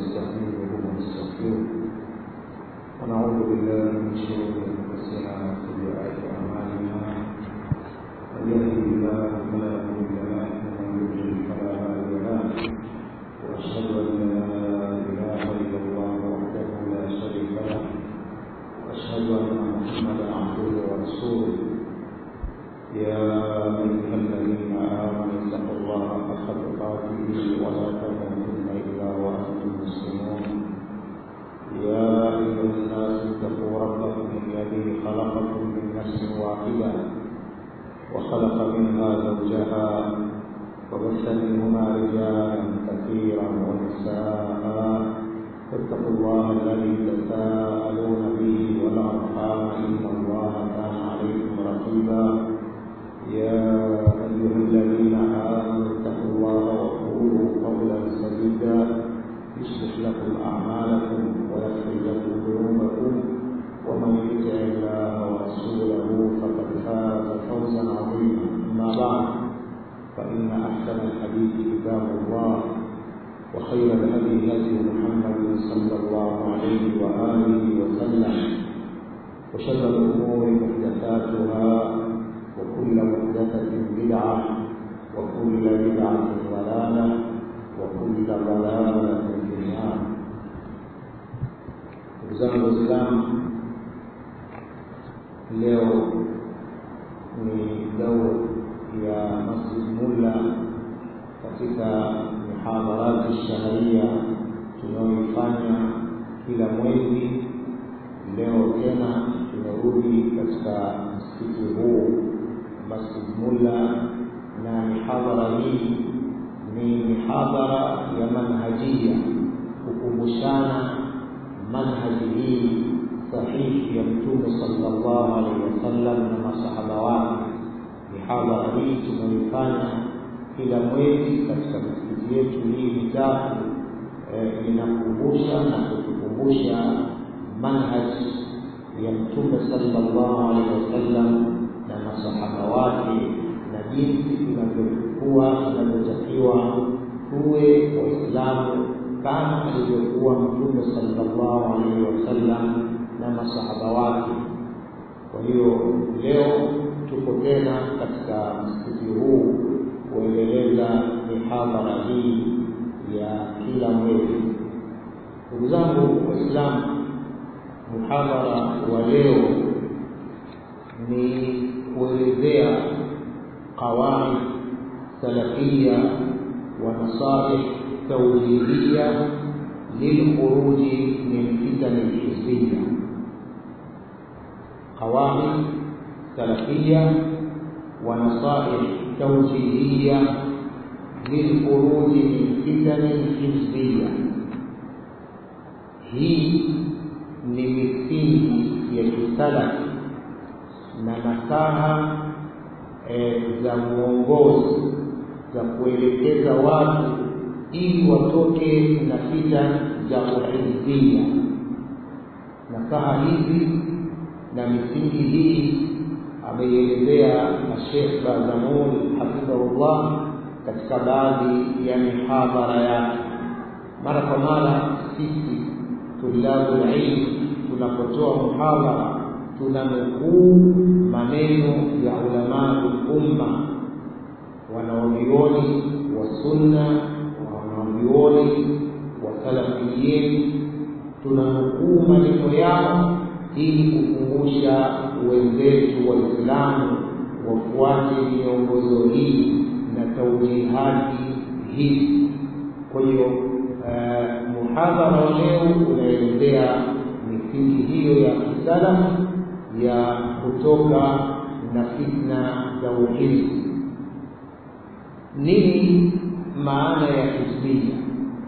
ونستعينه ونستغفره ونعوذ بالله من شرور انفسنا وسيئات اعمالنا من يهده الله فلا مضل له ومن يضلل فلا هادي له واشهد ان لا اله الا الله وحده لا شريك له واشهد ان محمدا عبده ورسوله يا ايها الذين امنوا اتقوا الله حق تقاته ولا تموتن الا وانتم مسلمون يا ايها الناس اتقوا ربكم الذي خلقكم من نفس واحده وخلق منها زوجها وبث منهما رجالا كثيرا ونساء فاتقوا الله الذي تساءلون به والارحام ان الله كان عليكم رقيبا يا ايها الذين امنوا اتقوا الله وقولوا قولا سديدا يصلح لكم اعمالكم ويغفر لكم ذنوبكم ومن يطع الله ورسوله فقد فاز فوزا عظيما اما بعد فان احسن الحديث كتاب الله وخير الهدي هدي محمد صلى الله عليه واله وسلم وشر الامور محدثاتها وكل محدثه بدعه وكل بدعه ضلاله وكل ضلاله في النار ndugu zangu waislamu leo ni daur ya masjid mulla katika mihadharati shaharia tunayoifanya kila mwezi leo tena tumerudi katika msikiti huu masjid mulla na mihadhara hii ni mihadhara ya manhajia kukumbushana manhaji hii sahihi ya mtume sallallahu alaihi wasallam na masahaba wake mihadhara hii tunayoifanya kila mwezi katika misikiti yetu hii mitatu inakumbusha na kutukumbusha manhaji ya mtume sallallahu alaihi wasallam na masahaba wake na jinsi tunavyokuwa tunavyotakiwa tuwe waislamu kama alivyokuwa mtume sallallahu alaihi wasallam na masahaba wake kwa hiyo leo tuko tena katika msikiti huu kuendeleza mihadhara hii ya kila mwezi ndugu zangu waislamu muhadhara wa leo ni kuelezea qawaid salafia wa nasaih توجيهية للخروج من فتن الحزبية قواعد سلفية ونصائح توجيهية للخروج من فتن الحزبية hii ni misingi ya kisalafi na nasaha e, za mwongozo za kuelekeza watu ili watoke na fita za uhizbia. Nasaha hizi na misingi hii ameielezea Sheikh Bazamul hafidhahullah katika baadhi ya mihadhara yake. Mara kwa mara sisi tulabul ilm tunapotoa muhadhara tunanukuu maneno ya ulamaul umma wanaovioni wa sunna wanavyuoni wasalafiyin tunanukuu maneno yao ili kukumbusha wenzetu waislamu wafuate miongozo hii na taujihati hizi kwa hiyo uh, muhadhara wa leo unaelezea misingi hiyo ya kisalafu ya kutoka na fitna za uhizi nini maana ya hizbia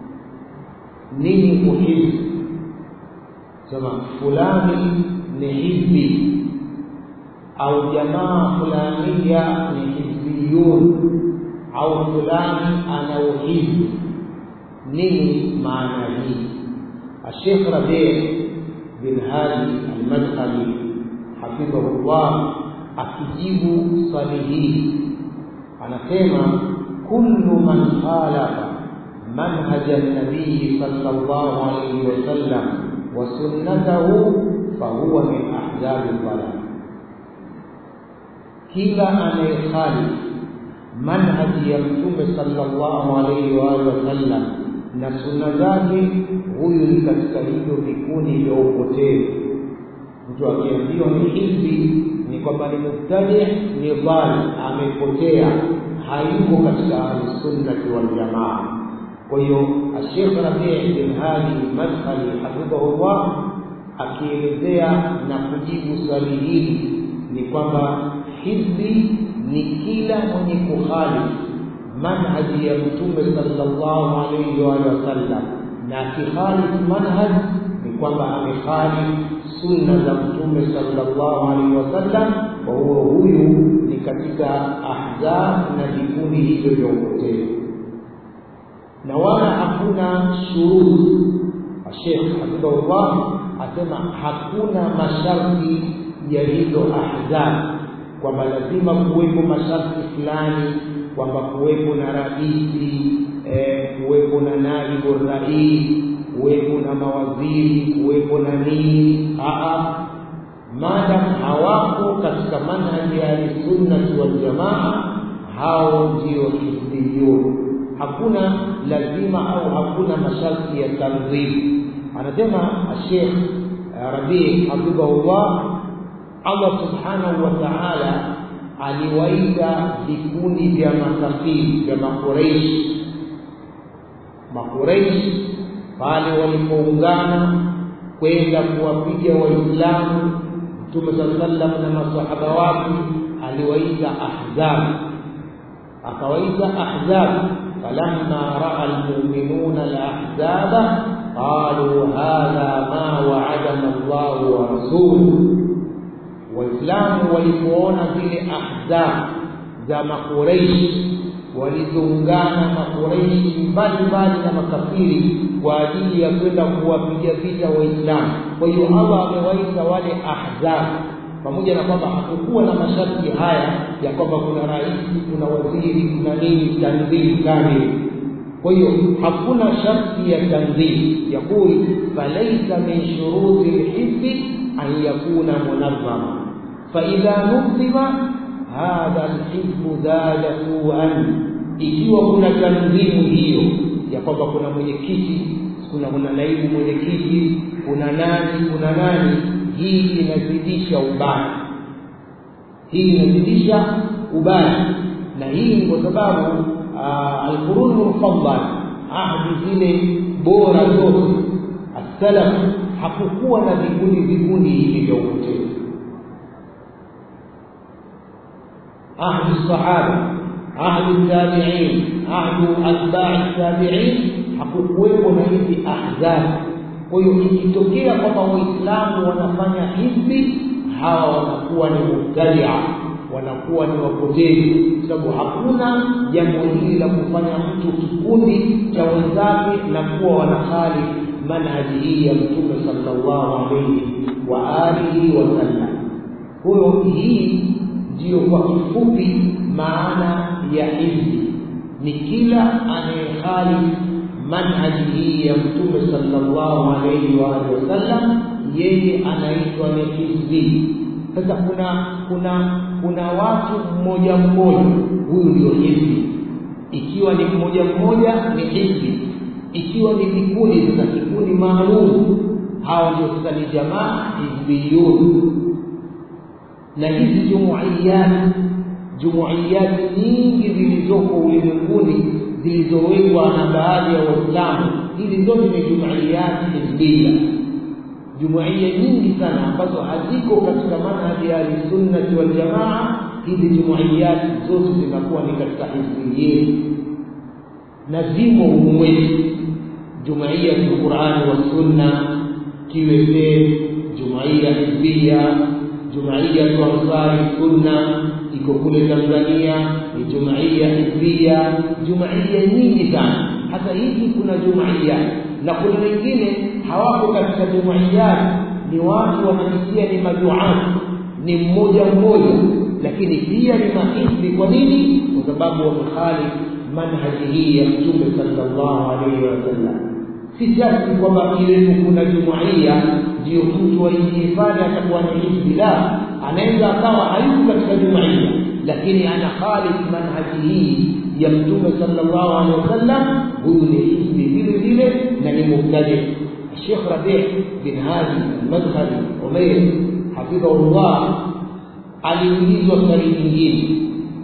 nini uhizbi sema fulani ni hizbi au jamaa fulania ni hizbiyun au fulani ana uhizbi nini maana hii الشيخ ربيع بن هادي المدخلي حفظه الله akijibu swali hili anasema kullu man khalafa منهج النبي صلى الله عليه وسلم وسنته فهو من أحزاب الضلال kila anayekhalifu manhaji ya mtume sallallahu alaihi wa alihi wasallam na sunna zake, huyu ni katika hivyo vikundi vya upotevu. Mtu akiambiwa ni hivi, ni kwamba ni mubtadi, ni dhali, amepotea, hayuko katika ahlusunnati waljamaa. Kwa hiyo Ashekh Rabii bin Hadi Madkhali hafidhahullah akielezea na kujibu swali hili ni kwamba hizbi ni kila mwenye kukhalifu manhaji ya mtume sallallahu alaihi wa sallam, na akikhalifu manhaj ni kwamba amekhalifu sunna za mtume sallallahu alaihi wasallam. Kwa hiyo huyu ni katika ahzab na vikundi hivyo vya upotevu, na wala hakuna shurut. Sheikh hafidhahullah asema hakuna masharti ya hizo ahzab kwamba lazima kuwepo masharti fulani, kwamba kuwepo na raisi eh, kuwepo na naibu rais, kuwepo na mawaziri, kuwepo na nini. Aa, madam hawako katika manhaji ya ahlisunnati waljamaa, hao ndio hizbiyun. Hakuna lazima au hakuna masharti ya tanzim. Anasema Sheikh Rabii hafidhahullah Allah subhanahu wa ta'ala aliwaita vikundi vya makafiri vya Makureishi. Makureishi pale walipoungana kwenda kuwapiga Waislamu, Mtume saa sallam na masahaba wake aliwaita ahzab, akawaita ahzab. falamma raa almu'minuna alahzaba qalu hadha ma wa'adana Allahu wa rasuluhu Waislamu walipoona zile ahzab za Makureishi walizoungana Makureishi mbalimbali na makafiri kwa ajili ya kwenda kuwapiga vita Waislamu. Kwa hiyo Allah amewaita wale ahzab, pamoja na kwamba hakukuwa na masharti haya ya kwamba kuna rais, kuna waziri, kuna nini, tanzili kamili. Kwa hiyo hakuna sharti ya tanzili. Yaqul falaisa min shuruti lhizbi an yakuna munazzama faidha nuzima hadha alhizbu zada suan, ikiwa kuna tanzimu hiyo ya kwamba kuna mwenyekiti, kuna kuna naibu mwenyekiti, kuna nani, kuna nani, hii inazidisha ubaya, hii inazidisha ubaya, na hii ni kwa sababu alqurunu mufaddal, ahdi zile bora zote, assalaf hakukuwa na vikundi vikundi hivi vya upotevu ahdu sahaba ahdu tabiin ahdu atbai tabiin hakukuwepo na hizi ahzab. Kwa hiyo ikitokea kwamba Waislamu wanafanya hivi, hawa wanakuwa ni mubtadia, wanakuwa ni wapotevu, kwa sababu hakuna jambo hili la kufanya mtu kikundi cha wenzake na kuwa wanahali manhaji hii ya Mtume sallallahu alaihi wa alihi wasallam. Kwa hiyo hii ndiyo kwa kifupi maana ya hizbi, ni kila anayekhalifu manhaji hii ya Mtume sallallahu alaihi wa alihi wasallam, yeye anaitwa ni hizbi. Sasa kuna kuna kuna watu mmoja mmoja, huyu ndio hizbi. Ikiwa ni mmoja mmoja ni hizbi, ikiwa ni vikundi, sasa kikundi maalum, hawa ndio sasa ni jamaa hizbiyun na hizi jumuiyati jumuiyati nyingi zilizoko ulimwenguni zilizowekwa na baadhi ya Waislamu, hizi zote ni jumuiyati hizbia, jumuiya nyingi sana ambazo haziko katika manhaji ya ahlisunnati waljamaa. Hizi jumuiyati zote zinakuwa ni katika hizbiyeni na zimo humu mwetu, jumuiyatu Qurani wa Sunna kiwete, jumuiya hizbia Jumuiyatu Ansari Sunna iko kule Tanzania, ni jumuiya hizbia, jumuiya nyingi sana. Hata hizi kuna jumuiya na kuna wengine hawako katika jumuiya, ni watu wanajisikia ni maduati, ni mmoja mmoja, lakini pia ni mahizbi. Kwa nini? Kwa sababu wamekhalifu manhaji hii ya mtume sallallahu alaihi wasallam si sharti kwamba kilenu kuna jumuiya ndio mtu aingie pale atakuwa ni hizbi la anaweza akawa hayuko katika jumuiya lakini ana khalif manhaji hii ya mtume sallallahu alaihi wasallam huyu ni hizbi vile vile na ni mubtadi الشيخ ربيع بن هادي المدخلي عمير حفظه الله aliulizwa swali lingine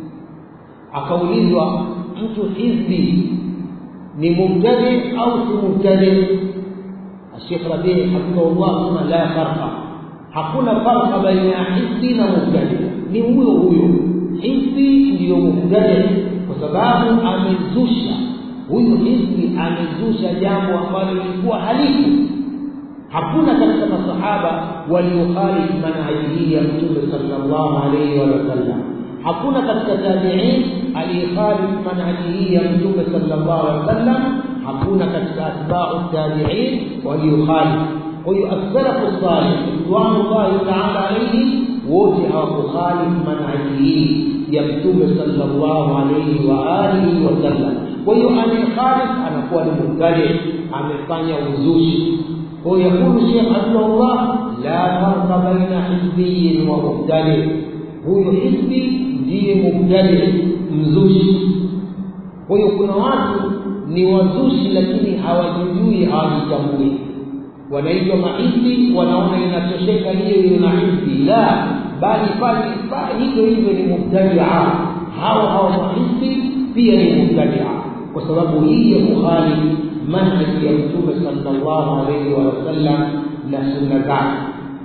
akaulizwa mtu hizbi ni mubtadi au si mubtadi الشيخ ربيع حفظه الله ثم لا فرق hakuna farqa baina ya hizbi na mubtadi ni huyo huyo hizbi ndiyo mubtadi kwa sababu amezusha huyu hizbi amezusha jambo ambalo lilikuwa halifu hakuna katika masahaba waliokhalifu manhaji hii ya mtume sallallahu alaihi wa sallam hakuna katika tabi'in aliyekhalif manhaji hii ya mtume sallallahu alaihi wa sallam hakuna katika atba'u tabi'in waliokhalif kwa hiyo as-salafu salih ridwanullahi ta'ala alayhi wote hawakukhalif manhaji hii ya mtume sallallahu alaihi wa alihi wa sallam kwa hiyo anayekhalif anakuwa ni mubtadi amefanya uzushi kwa hiyo yakulu Sheikh Abdullah la farqa baina hizbiyin wa mubtadi huyo hizbi ndiye mubtadi mzushi kwa hiyo kuna watu ni wazushi lakini hawajijui hawajitambui wanaitwa mahizbi wanaona inatosheka hiyo hiyo na hizbi la bali bali hivyo hivyo ni mubtadia hao hao mahizbi pia ni mubtadia kwa sababu hii ya kukhali manhaji ya mtume sallallahu alaihi wa sallam na sunna zake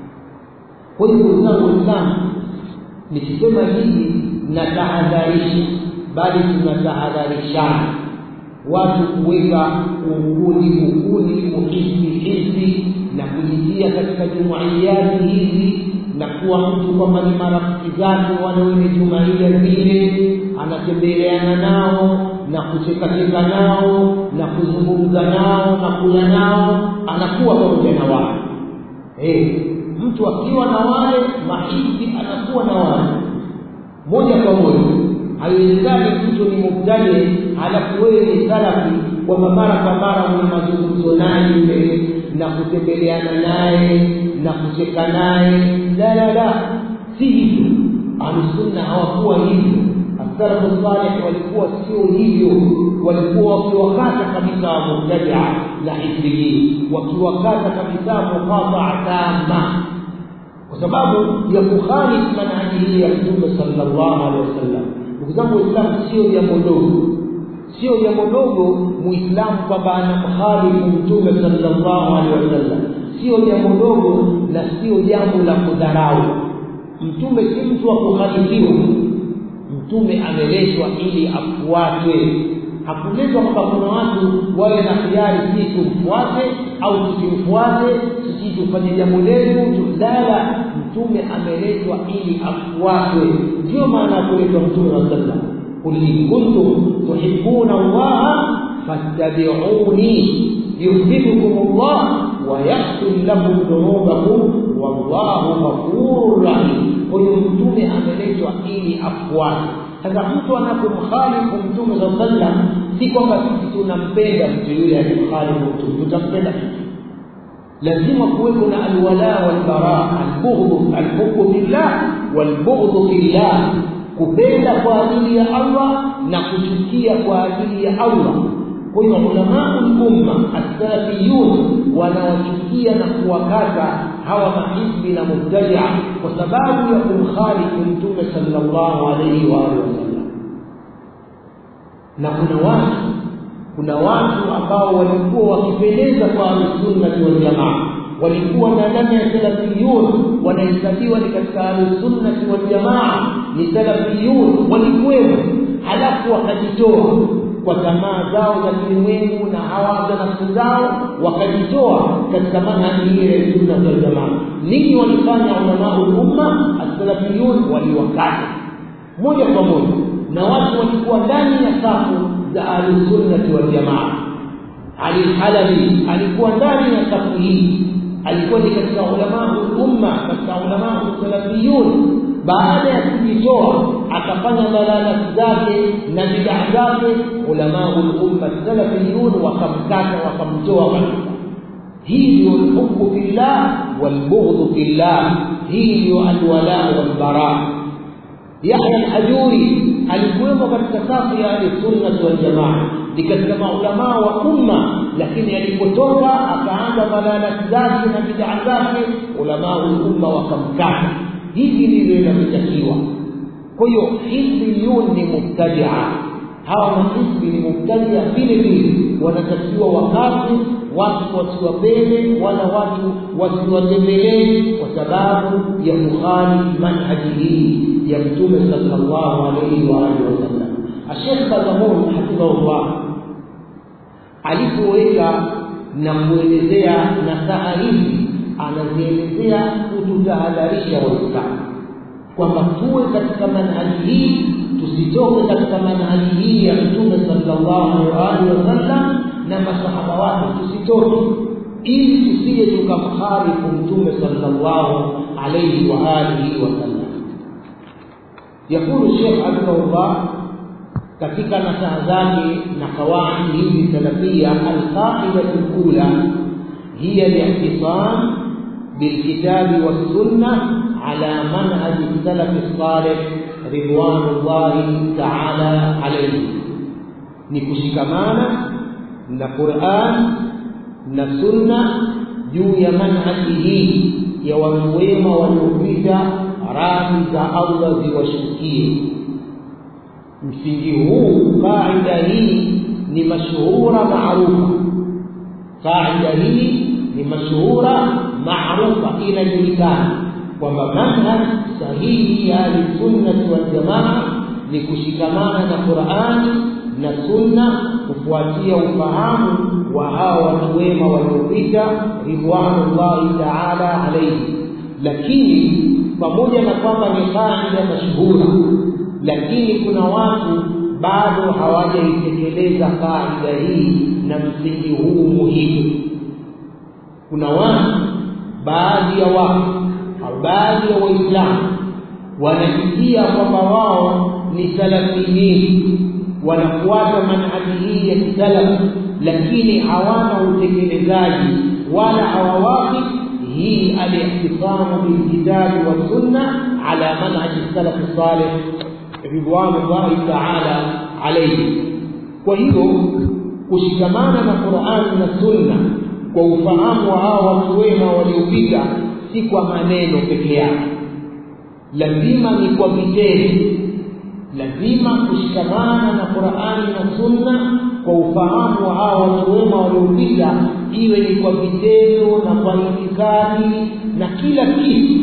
kwa hiyo ndugu zangu waislamu nikisema hivi natahadharisha bali tunatahadharishana watu kuweka ukuni ukuni uhisi hisi na kujitia katika jumuiyati hizi na kuwa mtu kwamba ni marafiki zake wale wenye jumuiya zile anatembeleana nao na kuchekacheka nao na kuzungumza nao na kula nao anakuwa pamoja na wao hey, mtu akiwa na wale mahisi anakuwa na wale moja kwa moja haiwezekani mtu ni mubtadi halafu wewe ni salafi kwamba mara kwa mara mwenye mazungumzo naye yule na kutembeleana naye na kucheka naye la la la si hivyo ahlusunna hawakuwa hivyo asalafu salih walikuwa sio hivyo walikuwa wakiwakata kabisa wamubtadia na hizbiyin wakiwakata kabisa muqataa tama kwa sababu ya kukhalif manhaji hii ya mtume sallallahu alaihi wasallam ndugu zangu waislamu sio jambo dogo sio jambo dogo muislamu kwamba anamkhalifu mtume sallallahu alaihi wasallam sio jambo dogo na sio jambo la kudharau mtume si mtu wa kukhalifiwa mtume ameletwa ili afuatwe hakuletwa kwamba kuna watu wawe na khiari si tumfuate au tusimfuate sisi tufanye jambo letu lala mtume ameletwa ili afuatwe ndio maana ya kuletwa mtume wa sallam qul in kuntum tuhibbuna allaha fattabi'uni yuhibbukum allah wa yaghfir lakum dhunubakum wallahu ghafurur rahim kwa hiyo mtume ameletwa ili afuatwe sasa mtu anapomkhalifu mtume saa sallam si kwamba sisi tunampenda mtu yule aliyemkhalifu mtume tutampenda lazima kuwepo na alwala walbara albughdhu alhubbu fillah walbughdhu fillah kupenda kwa ajili ya Allah na kuchukia kwa ajili ya Allah kwa hiyo ulamau lumma assalafiyun wanawachukia na kuwakata hawa mahizbi na mubtadia kwa sababu ya kumkhalifu mtume sallallahu alaihi wa alihi wasallam na kuna watu kuna watu ambao walikuwa wakipendeza kwa ahlusunnati waljamaa walikuwa na ndani ya salafiyun wanahesabiwa ni katika ahlusunnati waljamaa ni salafiyun walikuwemo halafu wakajitoa kwa tamaa zao za kilimwengu na hawa za nafsi zao wakajitoa katika manhaji hii ya sunna wal jamaa nini walifanya ulamau umma as-salafiyun waliwakata moja kwa moja na watu walikuwa ndani ya safu za ahlusunnati wal jamaa Ali Halabi alikuwa ndani ya safu hii alikuwa ni katika ulamau umma katika ulamau salafiyun baada ya kujitoa akafanya dalalati zake na bidaa zake ulamau lumma salafiyun wakamkata wakamtoa kabisa hii ndio lhubbu fillah walbughdhu fillah hii ndio alwala walbara yahya alhajuri alikuwemo katika safu ya ahlisunnati waljamaa ni katika maulamaa wa umma lakini alipotoka akaanza dalalati zake na bidaa zake ulamau lumma wakamkata hivi ndivyo inavyotakiwa kwa hiyo hizbiyun ni mubtadia hawa mahizbi ni mubtadia vile vile wanatakiwa wakati watu wasiwapende wala watu wasiwatembelee kwa sababu ya kukhali manhaji hii ya mtume sallallahu alaihi wa alihi wasallam ashekh bazamun hafidhahullah alipoweka na kuelezea nasaha hizi anazielezea kututahadharisha waislamu kwamba tuwe katika manhaji hii tusitoke katika manhaji hii ya mtume sallallahu alaihi wasallam na masahaba wake tusitoke ili tusije tukamkhalifu mtume sallallahu alaihi wa alihi wasallam yakulu shekh hafidhahullah katika nasaha zake na kawaidi hizi salafia alqaidatu lula hiya li'tisam bilkitabi wassunna على منهج السلف الصالح رضوان الله تعالى عليه nikushikamana na Qur'an na Sunna juu ya manhaji hii ya watu wema waliopita, radhi za Allah ziwashukie. Msingi huu, kaida hii ni mashhura maarufa. Kaida hii ni mashhura maarufa, inajulikana kwamba manhaj sahihi ya ahlisunnati waljamaa ni kushikamana na Qur'ani na Sunna, kufuatia ufahamu wa hawa watu wema waliopita ridwanullahi taala alaihi. Lakini pamoja na kwamba ni kaida mashhura, lakini kuna watu bado hawajaitekeleza kaida hii na msingi huu muhimu. Kuna watu, baadhi ya watu au baadhi ya Waislamu wanajitia kwamba wao ni salafiyin, wanafuata manhaji hii ya kisalafi, lakini hawana utekelezaji wala hawawaki hii alihtisamu bilkitabi wassunna ala manhaji salafi salih ridwanullahi taala alaihi. Kwa hiyo kushikamana na Qur'ani na Sunna kwa ufahamu wa hawa watu wema waliopita si kwa maneno peke yake, lazima ni kwa vitendo. Lazima kushikamana na Qur'ani na Sunna kwa ufahamu wa hawa watu wema waliopita, iwe ni kwa vitendo na kwa itikadi na kila kitu.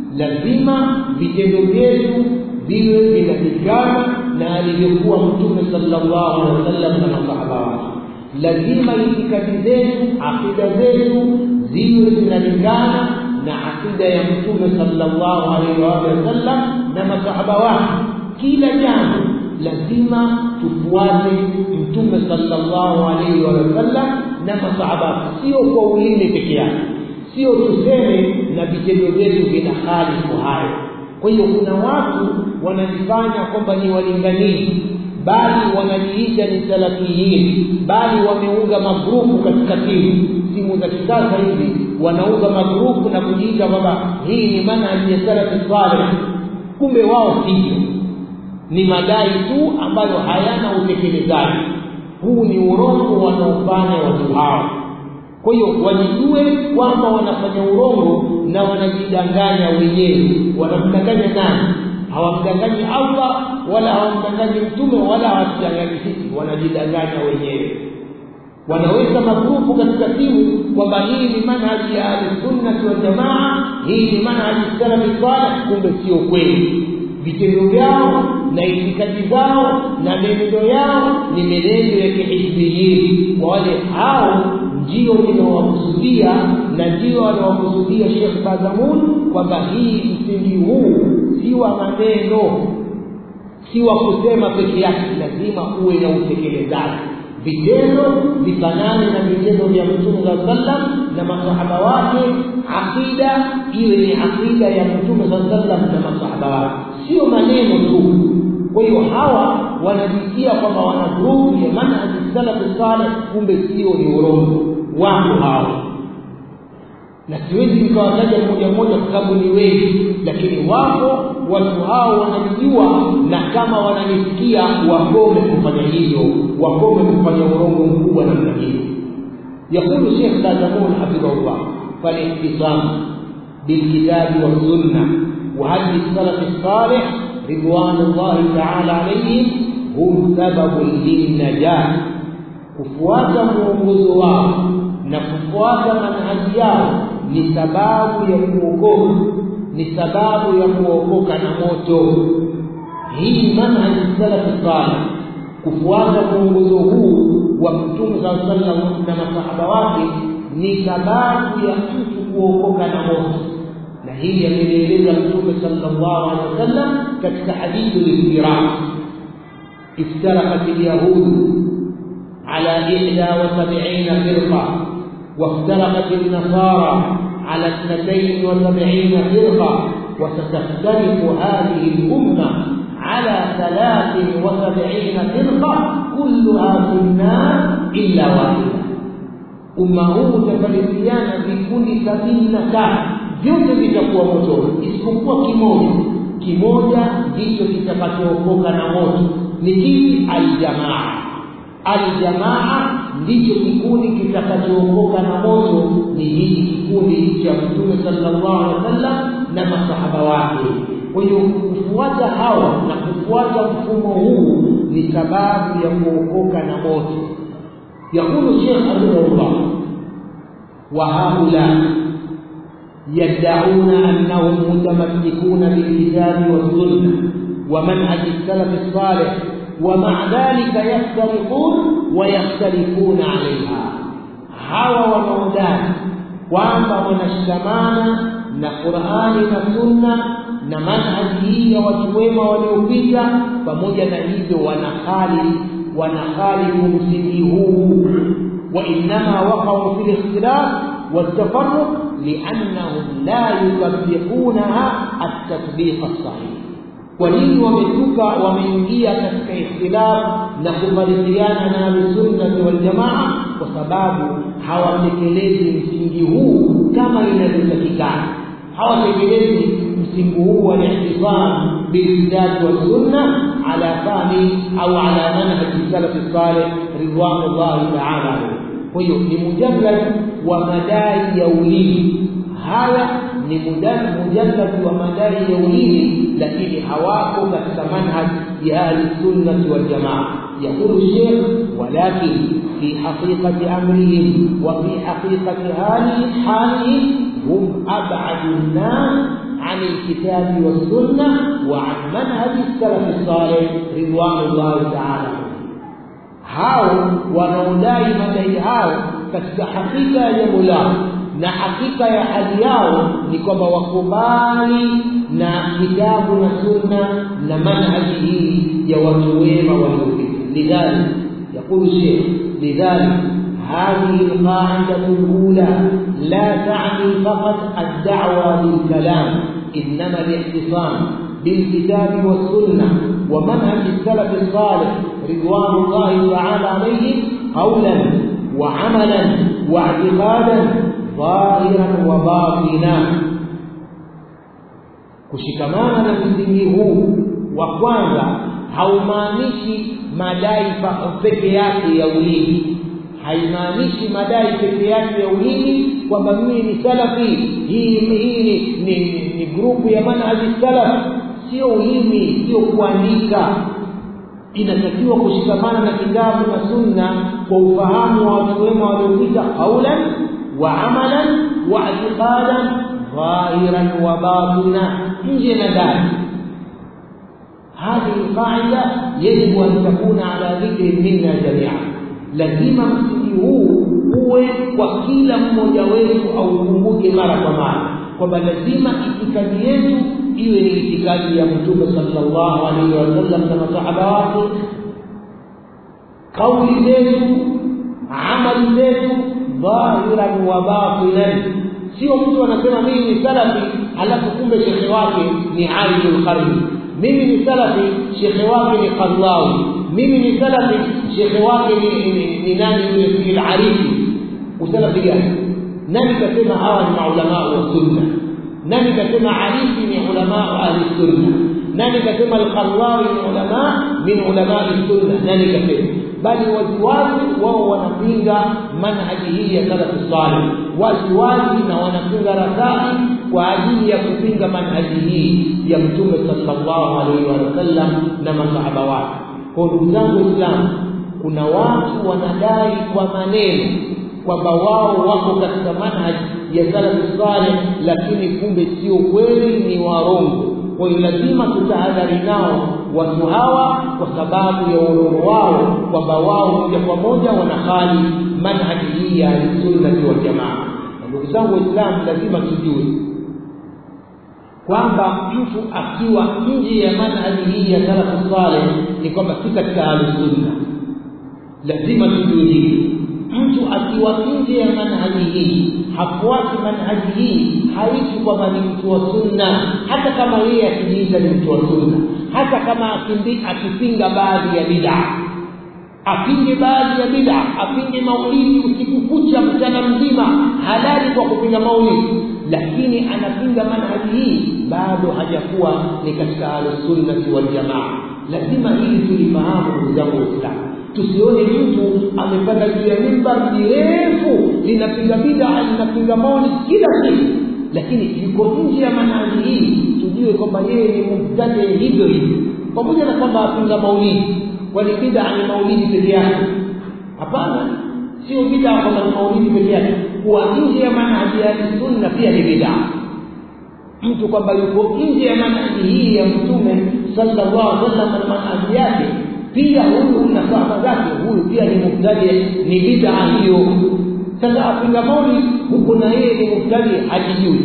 Lazima vitendo vyetu viwe vinalingana na alivyokuwa Mtume sallallahu alaihi wasallam na masahaba wake. Lazima itikadi zetu, akida zetu ziwe zinalingana na akida ya Mtume sallallahu alaihi wasallam na masahaba wake. Kila jambo lazima tufuate Mtume sallallahu alaihi wasallam na masahaba, sio kwa ulimi peke yake, sio tuseme na vitendo vyetu vina khalifu hayo. Kwa hiyo kuna watu wanajifanya kwamba ni walinganizi, bali wanajiita ni salafiyin, bali wameunga magrupu katika simu simu za kisasa hivi, wanauza magrupu na kujiita kwamba hii ni manhaji ya salafi saleh. Kumbe wao sivyo, ni madai tu ambayo hayana utekelezaji. Huu ni urongo wanaofanya watu hao. Kwa hiyo wajijue kwamba wanafanya urongo na wanajidanganya wenyewe. Wanamdanganya nani? Hawamdanganyi Allah wala hawamdanganyi Mtume wala hawatudanganyi sisi, wanajidanganya wenyewe. Wanaweka magrupu katika simu kwamba hii ni manhaji ya ahlisunnati waljamaa, hii ni manhaji salafi saleh. Kumbe sio kweli. Vitendo vyao na itikadi zao na menendo yao ni menendo ya kihizbiyin. Wale hao ndio ninawakusudia na ndio anawakusudia Sheikh Bazamun kwamba hii msingi huu si wa maneno, si wa kusema peke yake, lazima uwe na utekelezaji. vitendo vifanane na vitendo vya mtume saa sallam na masahaba wake aqida iwe ni aqida ya mtume saa sallam na masahaba wake sio maneno tu kwa hiyo hawa wanajitia kwamba wana grupu ya manhaji salafi saleh kumbe sio ni urongo wako hawa na siwezi nikawataja mmoja mmoja kwa sababu ni wengi lakini wapo watu hao wanajijua na kama wananisikia wakome kufanya hivyo wakome kufanya urongo mkubwa namna hiyo يقول شيخ بازمون حفظه الله فالاختصام بالكتاب والسنة وهدي السلف الصالح رضوان الله تعالى عليهم هم سبب للنجاة kufuata mwongozo wao na kufuata manhaji yao ni sababu ya kuokoka ni sababu ya kuokoka na moto hii manhaji salafi salih kufuata mwongozo huu wa mtume saa sallam na masahaba wake ni sababu ya mtu kuokoka na moto na hili amelieleza mtume sallallahu alaihi wasallam katika hadithu liftiraq افترقت اليهود على إحدى وسبعين فرقة وافترقت النصارى على اثنتين وسبعين فرقة وستفترق هذه الأمة على ثلاث وسبعين فرقة كلها في النار إلا واحدة umma huu utafarikiana vikundi sabini na tano vyote vitakuwa motoni isipokuwa kimoja kimoja ndicho kitakachookoka na moto ni kipi aljamaa aljamaa ndicho kikundi kitakachookoka na moto ni hiki kikundi cha mtume sallallahu alaihi wasallam na masahaba wake kwa hiyo kufuata hawa na kufuata mfumo huu ni sababu ya kuokoka na moto يقول الشيخ رحمه الله وهؤلاء يدعون انهم متمسكون بالكتاب والسنه ومنهج السلف الصالح ومع ذلك يفترقون ويختلفون عليها hawa wanaodai kwamba wanashikamana na qurani na sunna na manhaji hii ya watu wema waliopita pamoja na hivyo wanakhali wanakhalifu msingi huu وإنما وقعوا في الاختلاف والتفرق لأنهم لا يطبقونها التطبيق الصحيح ولين ومتوكا ومeingia katika ikhtilaf na kufarikiana na ahlusunnati waljamaa kwa sababu hawatekelezi msingi huu kama inavyotakikana hawatekelezi msingi huu wa ihtisam bilkitabi wassunna ala fahmi au ala manhaji salafi salih ridwanullahi taala alayhi kwa hiyo ni mujallad wa madai ya ulimi haya ni mujallad wa madai ya ulimi lakini hawako katika manhaj ya ahli sunnati wal jamaa يقول الشيخ ولكن في حقيقة أمرهم وفي حقيقة حالهم حالهم هم أبعد الناس عن الكتاب والسنة وعن منهج السلف الصالح رضوان الله تعالى hao wanaodai madai hao katika hakika ya jambo lao na hakika ya hali yao ni kwamba wakubali na kitabu na sunna na manhaji hii ya watu wema waliopita lidhalik yaqulu sheikh lidhalik هذه القاعدة الأولى لا تعني فقط الدعوة للكلام إنما الاعتصام بالكتاب والسنة ومنهج السلف الصالح رضوان الله تعالى عليهم قولا وعملا واعتقادا ظاهرا وباطنا kushikamana na msingi huu wa kwanza haumaanishi madai peke yake ya ulimi haimaanishi madai peke yake ya ulimi kwamba mimi ni salafi hii hii ni, ni, ni, ni grupu ya manhaji salaf sio ulimi sio kuandika inatakiwa kushikamana na kitabu na sunna kwa ufahamu wa watu wema waliopita qaulan wa amalan wa i'tiqadan dhahiran wa batina nje na ndani هذه القاعدة يجب أن تكون على ذكر منا جميعا lazima msingi huu uwe kwa kila mmoja wetu aukumbuke mara kwa mara kwamba lazima itikadi yetu iwe ni itikadi ya mtume sallallahu alaihi wasallam na masahaba wake kauli zetu amali zetu dhahiran wa batinan sio mtu anasema mimi ni salafi alafu kumbe shekhe wake ni alimul qarni mimi ni salafi shekhe wake ni qadlawi mimi ni salafi shekhe wake ni, ni, ni nani yule al-arifi usalafi gani nani kasema hawa ni maulama wa sunna nani kasema arifi ni ulama ahli sunna nani kasema al-qadlawi ni ulama min ulama sunna nani kasema bali waziwazi wao wanapinga manhaji hii ya salafu salih waziwazi na wanapinga rasai kwa ajili ya kupinga manhaji hii ya mtume sallallahu alaihi wasallam na masahaba wake kwa ndugu zangu waislamu kuna watu wanadai kwa maneno kwamba wao wako katika manhaji ya salafu salih lakini kumbe sio kweli ni warongo kwa hiyo lazima tutahadhari nao watu hawa kwa sababu ya urongo wao kwamba wao moja kwa moja wanahali manhaji hii ya sunnati wal jamaa ndugu zangu waislamu lazima tujue kwamba mtu akiwa nje ya manhaji hii ya salafu saleh ni kwamba si katika ahlusunna lazima tujue hili mtu akiwa nje ya manhaji hii hafuati manhaji hii haishi kwamba ni mtu wa sunna hata kama yeye akijiita ni mtu wa sunna hata kama akipinga baadhi ya bid'a apinge baadhi ya bid'a apinge maulidi usiku kucha mchana mzima halali kwa kupinga maulidi lakini anapinga manhaji hii bado hajakuwa ni katika ahlusunnati waljamaa lazima hili tulifahamu ndugu zangu waislamu tusione mtu amepanda juu ya mimbar mirefu linapinga bid'a linapinga maulidi kila siku lakini yuko nje ya manhaji hii tujue kwamba yeye ni mubtadi hivyo hivyo pamoja na kwamba apinga maulidi kwani bid'a ni maulidi peke yake hapana sio bid'a kwamba ni maulidi peke yake kuwa nje ya manhaji ya sunna pia ni bid'a mtu kwamba yuko nje ya manhaji hii ya mtume sallallahu alaihi wasallam na manhaji yake pia huyu na sahaba zake huyu pia ni mubtadi ni bid'a hiyo sasa apinga maulidi huko na yeye ni mubtadi hajijui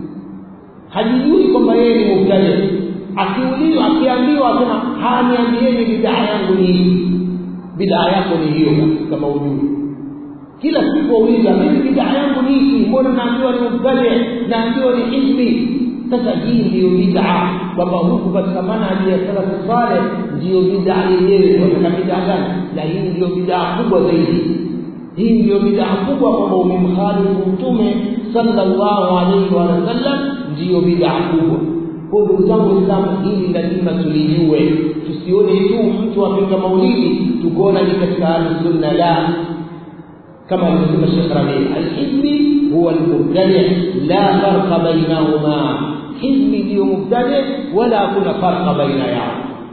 hajijui kwamba yeye ni mubtadi akiulizwa akiambiwa asema haniambieni bid'a yangu ni hii bid'a yako ni hiyo kama ujui kila siku wauliza mimi bid'a yangu ni hii mbona naambiwa ni mubtadi naambiwa ni hizbi sasa hii ndiyo bid'a kwamba huku katika manhaji ya salafu saleh ndiyo bid'a yenyewe katika bid'a gani na hii ndiyo bid'a kubwa zaidi hii ndiyo bid'a kubwa kwamba umemkhalifu mtume sallallahu alaihi wa sallam ndiyo bid'a kubwa kwa ndugu zangu waislamu hili lazima tulijue tusione tu mtu apinga maulidi tukuona ni katika ahlusunna la kama alivyosema Sheikh Rabi alhizbi huwa almubtadi la farqa bainahuma hizbi ndio mubtadi wala hakuna farqa baina yao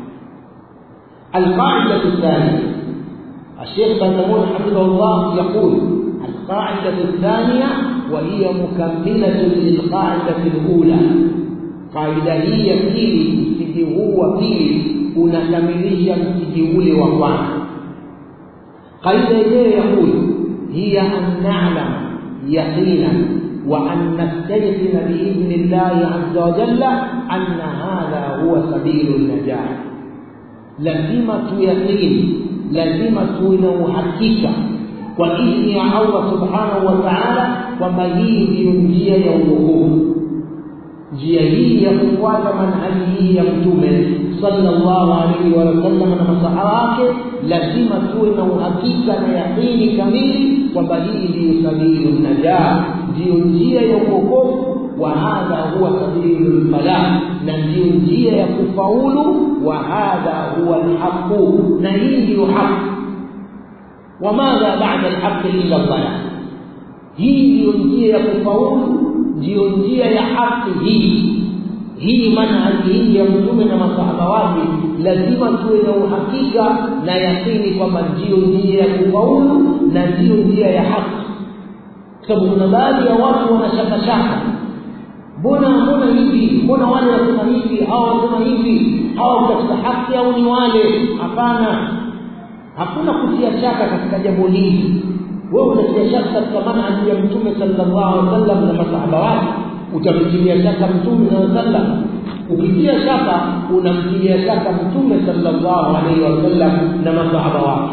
القاعدة الثانية الشيخ بن حفظه الله يقول القاعدة الثانية وهي مكملة للقاعدة الأولى faida hii ya pili msingi huu wa pili unakamilisha msingi ule wa kwanza qaida yenyewe yakulu hiya an nalama yaqinan wa an nastayqina biidhni llahi azza wa jalla anna hadha huwa sabilu najah lazima tuyaqini lazima tuwe na uhakika kwa idhni ya allah subhanahu wa taala kwamba hii ndiyo njia ya uokovu njia hii ya kufuata manhaji hii ya mtume sallallahu alaihi wa sallam na masahaba wake lazima tuwe na uhakika na yaqini kamili kwamba hii ndiyo sabilu najah ndiyo njia ya uokovu wa hadha huwa sabilu lfalah na ndiyo njia ya kufaulu wa hadha huwa lhaqu na hii ndiyo haqi wamadha bada lhaqi illa ldalah hii ndiyo njia ya kufaulu ndiyo njia ya haki hii hii manhaji hii ya mtume na masahaba wake lazima tuwe na uhakika na yakini kwamba ndiyo njia ya kufaulu na ndiyo njia ya haki kwa sababu kuna baadhi ya watu wanashakashaka mbona mbona hivi mbona wale wasema hivi hawa wasema hivi hawa katika haki au ni wale hapana hakuna kutia shaka katika jambo hili wewe unatia shaka katika manhaji ya mtume sallallahu alaihi wasallam na masahaba wake utamtilia shaka mtume sallallahu alaihi wasallam ukitia shaka unamtilia shaka mtume sallallahu alaihi wasallam na masahaba wake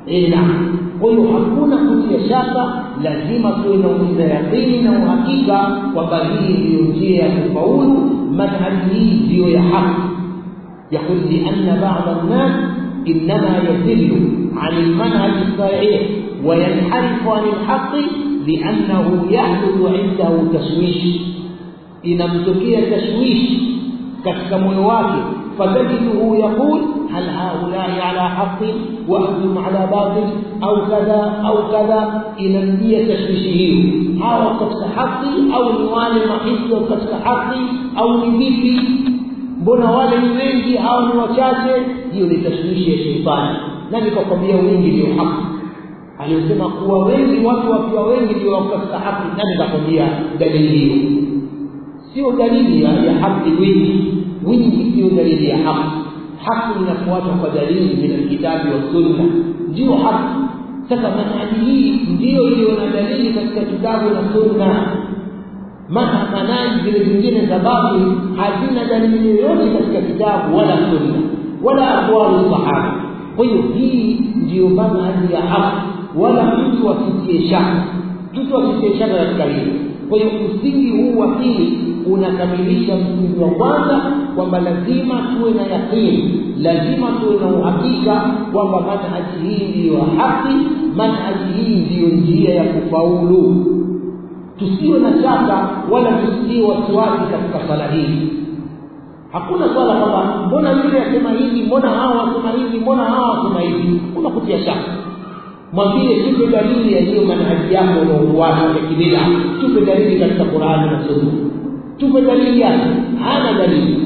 eh naam kwa hiyo hakuna kutia shaka lazima tuwe na uliza yaqini na uhakika kwamba hii ndiyo njia ya kufaulu manhaji hii ndiyo ya haki يقول لأن بعض الناس إنما يزل عن المنهج الصحيح وينحرف عن الحق لأنه يحدث عنده تشويش inamtokea tashwishi katika moyo wake fatajiduhu yaqul hal haulai ala haqin wa antum ala batil au kadha au kadha inamjia tashwishi hiyo hawa katika haki au ni wale mahisi katika haki au ni vipi mbona wale ni wengi au ni wachache hiyo ni tashwishi ya sheitani na nikakwambia wengi ndio haki aliyosema kuwa wengi watu wakiwa wengi ndio wako katika haki nani nikakwambia dalili hiyo sio dalili ya, ya haki wingi wingi sio dalili ya haki haki inafuatwa kwa dalili min alkitabi wa sunna ndio haki sasa manhaji hii ndiyo iliyo na dalili katika kitabu na sunna maana manhaji zile zingine za batil hazina dalili yoyote katika kitabu wala sunna wala aqwalu sahaba kwa hiyo hii ndiyo manhaji ya haki wala mtu asitie shaka mtu asitie shaka katika hili kwa hiyo msingi huu wa pili unakamilisha msingi wa kwanza kwamba lazima tuwe na yaqini lazima tuwe na uhakika kwamba manhaji hii ndiyo haki manhaji hii ndiyo njia ya kufaulu tusiwe na shaka wala tusiwe wasiwasi katika swala hili hakuna swala kwamba mbona yule asema hivi mbona hawa wasema hivi mbona hawa wasema hivi kuna kutia shaka mwambie tupe dalili ya hiyo manhaji yako unaofuata ya kibida tupe dalili katika qurani na sunna tupe dalili yake hana dalili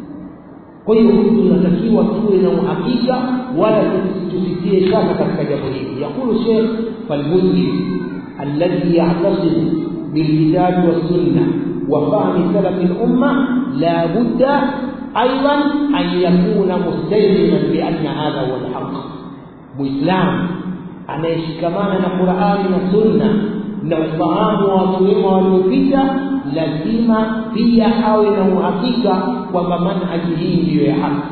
kwa hiyo tunatakiwa tuwe na uhakika wala tusitie shaka katika jambo hili yaqulu shekh falmuslim alladhi ya'tasimu bilkitabi wassunna وفهم سلف الأمة لا بد أيضا أن يكون مستلزما بأن هذا هو الحق مسلم anayeshikamana na Qur'ani na Sunna na ufahamu wa watu wema waliopita lazima pia awe na uhakika kwamba manhaji hii ndiyo ya haki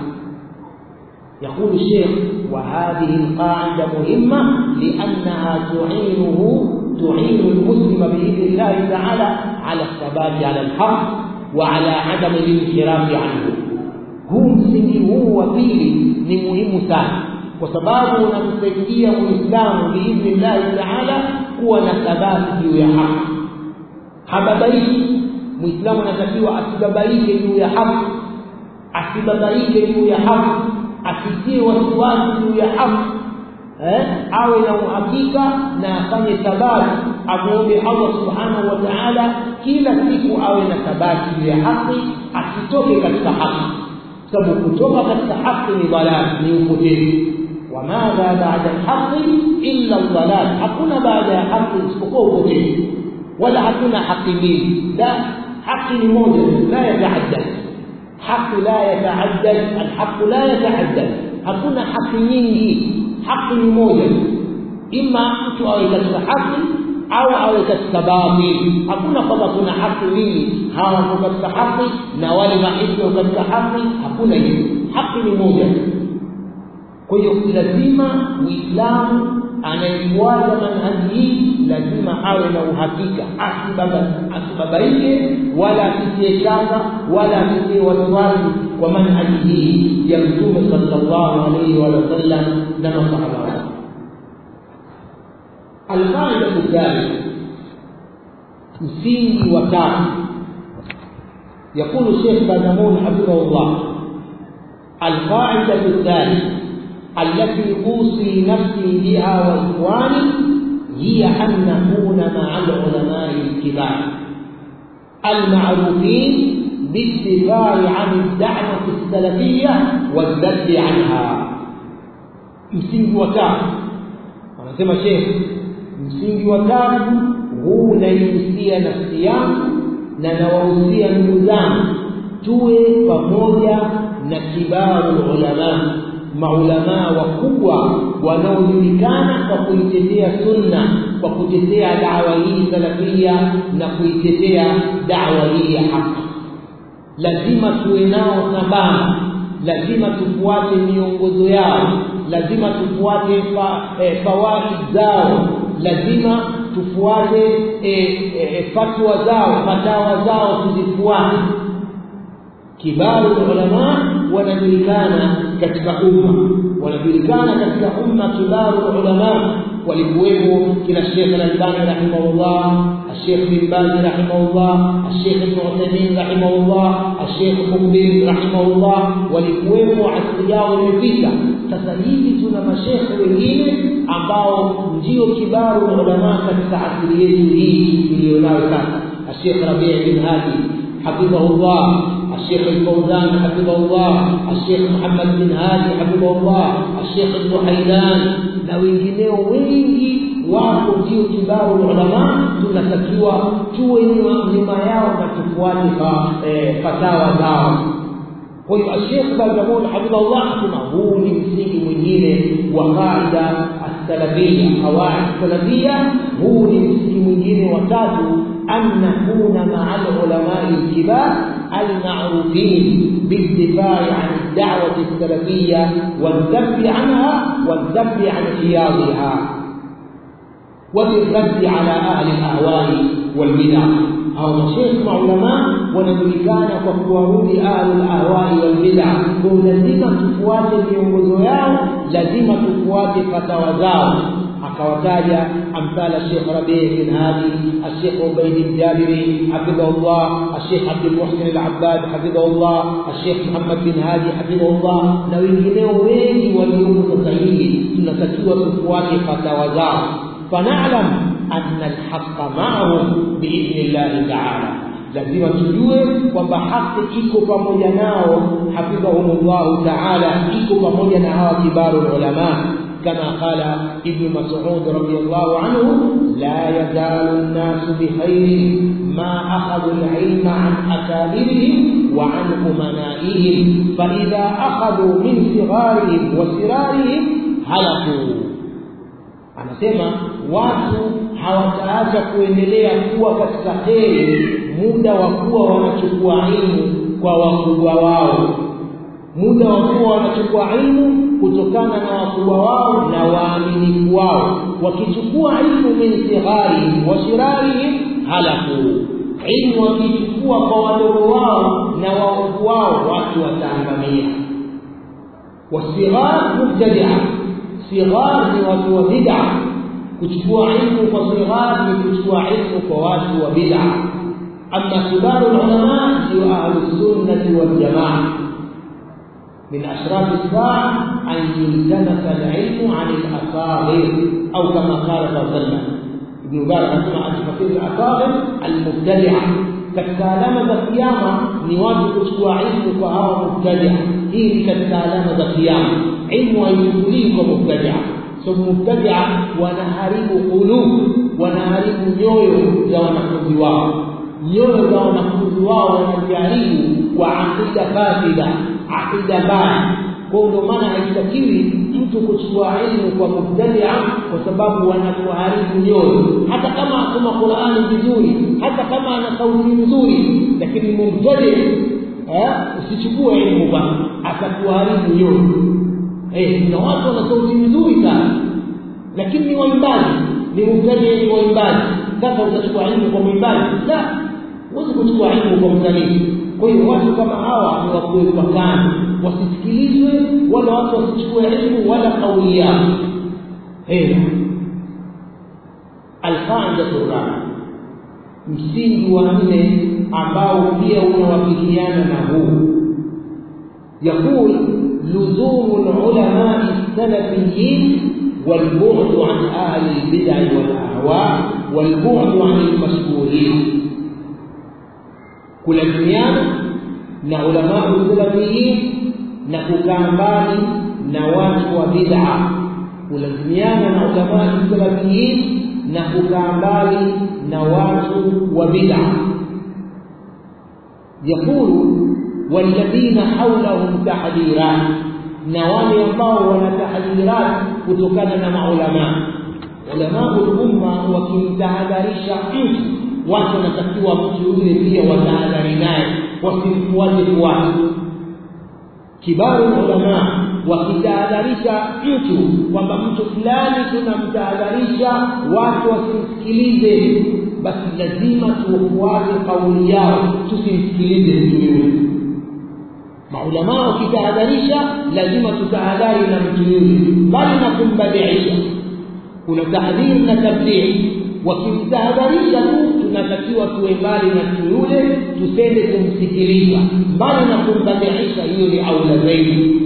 يقول الشيخ وهذه القاعدة مهمة لأنها تعينه تعين المسلم بإذن الله تعالى على الثبات على الحق وعلى عدم الانحراف عنه هو msingi huu wa pili ni muhimu sana kwa sababu unamsaidia muislamu biidhnillahi taala kuwa na thabati juu ya haki hababaiki muislamu anatakiwa asibabaike juu ya haki asibabaike juu ya haki asitie wasiwasi juu ya haki eh, awe na uhakika na afanye thabati amwombe allah subhanahu wa taala kila siku awe na thabati juu ya haki asitoke katika haki sababu kutoka katika haki ni dhalal ni upotevu وماذا بعد الحق إلا الضلال hakuna baada ya haki isipokuwa upotevu wala hakuna haki mbili la haki ni moja la yataaddad haki la yataaddad alhaq la yataaddad hakuna haki nyingi haki ni moja ima mtu awe katika haki au awe katika batili hakuna kwamba kuna haki mbili hawa wako katika haki na wale mahisi wako katika haki hakuna hiyo haki ni moja kwa hiyo lazima muislamu anayefuata manhaji hii lazima awe na uhakika asibabaike wala asitie shaka wala asitie wasiwasi kwa manhaji hii ya mtume sallallahu alaihi wa sallam na masahaba wake alqaida thalitha msingi wa tatu يقول الشيخ بازمون حفظه الله القاعدة الثالثة التي أوصي نفسي بها وإخواني هي أن نكون مع العلماء الكبار المعروفين بالدفاع عن الدعوة السلفية والذب عنها msingi wa tatu anasema shekh msingi wa tatu huu naihusia nafsi yangu na nawahusia ndugu zangu tuwe pamoja na kibaru ulama maulamaa wakubwa wanaojulikana kwa kuitetea sunna kwa kutetea dawa hii salafia na kuitetea dawa hii ya haki lazima tuwe nao sambamba lazima tufuate miongozo yao lazima tufuate fa, e, fawaid zao lazima tufuate e, e, fatwa zao fatawa zao tuzifuate kibaru ulama wanajulikana katika umma wanajulikana katika umma kibaru ulama walikuwepo kina Sheikh Al-Albani rahimahullah الشيخ بن باز رحمه الله الشيخ ابن عثيمين رحمه الله الشيخ مقبل رحمه الله walikuwepo asili yao imepita sasa hivi tuna mashekhe wengine ambao ndio kibaru ulama katika asili yetu hii iliyonayo sasa الشيخ ربيع بن هادي حفظه الله الشيخ الفوزان حفظه الله الشيخ محمد بن هادي حفظه الله الشيخ ابن حيدان na wengineo wengi wako ndio kibaru ulama tunatakiwa tuwe nyuma yao na tufuate fatawa zao kwa hiyo Sheikh Bazamul hafidhahullah asema huu ni msingi mwingine wa qaida as-salafiyya qawaid salafiyya huu ni msingi mwingine wa tatu an nakuna ma'a al-ulama al-kibar المعروفين بالدفاع عن الدعوة السلفية والذب عنها والذب عن حياضها وبالرد على أهل الأهواء والبدع أو مشيخ علماء wanajulikana kwa kuwarudi ahlu lahwai walbida kwa lazima tufuate miongozo yao lazima tufuate fatawa zao akawataja amthala Sheikh Rabi' bin Hadi Sheikh Ubayd al-Jabiri hafidhahullah Sheikh Abdul Muhsin al-Abbad hafidhahullah Sheikh Muhammad bin Hadi hafidhahullah na wengineo wengi waliomo sasa hivi tunatakiwa tufuate fatawa zao فنعلم أن الحق معهم بإذن الله تعالى lazima tujue kwamba haki iko pamoja nao hafidhahumullahu taala iko pamoja na hawa kibaru ulama كما قال ابن مسعود رضي الله عنه لا يزال الناس بخير ما أخذوا العلم عن أكابرهم وعن أمنائهم فإذا أخذوا من صغارهم وسرارهم هلكوا anasema watu hawataacha kuendelea kuwa katika kheri muda wa kuwa wanachukua ilmu kwa wakubwa wao muda wa kuwa wanachukua ilmu kutokana na wakubwa wao na waaminifu wao wakichukua ilmu min sighari wa shirari halaku ilmu wakichukua kwa wadogo wao na waovu wao watu wataangamia wasighar mubtadia sighar ni watu wa bid'a kuchukua ilmu kwa sighar ni kuchukua ilmu kwa watu wa bid'a amma kibaru ulama ndio ahlus sunnati wal jamaa من أشراف الساعة أن يلتمس العلم عن الأصاغر أو كما قال صلى الله عليه وسلم ابن مبارك أسمع أشرف الأصاغر المبتدعة katika alama za kiyama ni watu kuchukua ilmu kwa hawa mubtadia hii ni katika alama za kiyama ilmu haichukulii kwa mubtadia so mubtadia wanaharibu qulub wanaharibu nyoyo za wanafunzi wao nyoyo za wanafunzi wao wanajaribu kwa aqida fasida aqida mbaya kwa ndio maana haitakiwi mtu kuchukua ilmu kwa mubtadia kwa sababu wanakuharibu nyoyo hata kama asoma Qur'ani vizuri hata kama ana sauti nzuri lakini mubtadi eh usichukue ilmu bwana atakuharibu nyoyo eh na watu wana sauti nzuri sana lakini ni waimbaji ni mubtadi ni waimbaji sasa utachukua ilmu kwa mwimbaji la huwezi kuchukua ilmu kwa msanii kwa hiyo watu kama hawa ni wakuwekwa kando wasisikilizwe wala watu wasichukue ilmu wala kauli yao eh alqaidatu rabi msingi wa nne ambao pia unawafikiana na huu يقول لزوم العلماء السلفيين والبعد عن أهل البدع والأهواء والبعد عن المشهورين kulazimiana na ulama salafiyin na kukaa mbali na watu wa bid'a kulazimiana na ulama salafiyin na kukaa mbali na watu wa bid'a yakulu walladhina hawlahum tahdhirat na wale ambao wana tahdhirat kutokana na maulama ulama umma wakimtahadharisha mtu watu wanatakiwa mtu yule pia watahadhari naye wasimfuate fuate kibaru ulama wakitahadharisha mtu kwamba mtu fulani tunamtahadharisha watu wasimsikilize basi lazima tufuate kauli yao tusimsikilize mtu yule maulamaa wakitahadharisha lazima tutahadhari na mtu yule bali na kumbadiisha kuna tahdhiri na tablighi wakimtahadharisha tu tunatakiwa tuwe mbali na mtu yule tusende kumsikiliza mbali na kumbadiisha hiyo ni aula zaidi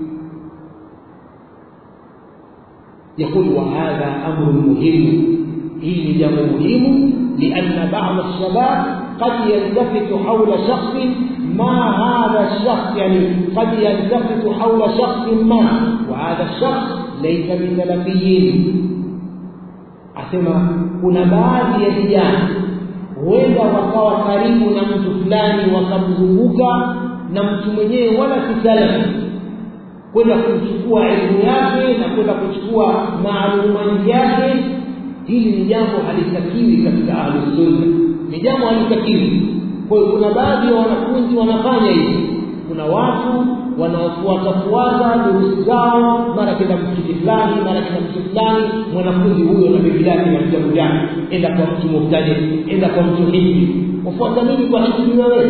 يقول وهذا أمر مهم إيه جمع مهم لأن بعض الشباب قد يلتفت حول شخص ما هذا الشخص يعني قد يلتفت حول شخص ما وهذا الشخص ليس من سلفيين asema kuna baadhi ya vijana huenda wakawa karibu na mtu fulani wakamzunguka na mtu mwenyewe wala si salafi kwenda kuchukua elimu yake na kwenda kuchukua maalumati yake hili ni jambo halitakiwi katika ahlusunna ni jambo halitakiwi kwa hiyo kuna baadhi ya wanafunzi wanafanya hivi kuna watu wanaofuatafuata durusi zao mara kenda msikiti fulani mara kenda msikiti fulani mwanafunzi huyo na bibi yake na vitabu vyake enda kwa mtu mubtadi enda kwa mtu hivi wafuata nini kwa hivi wewe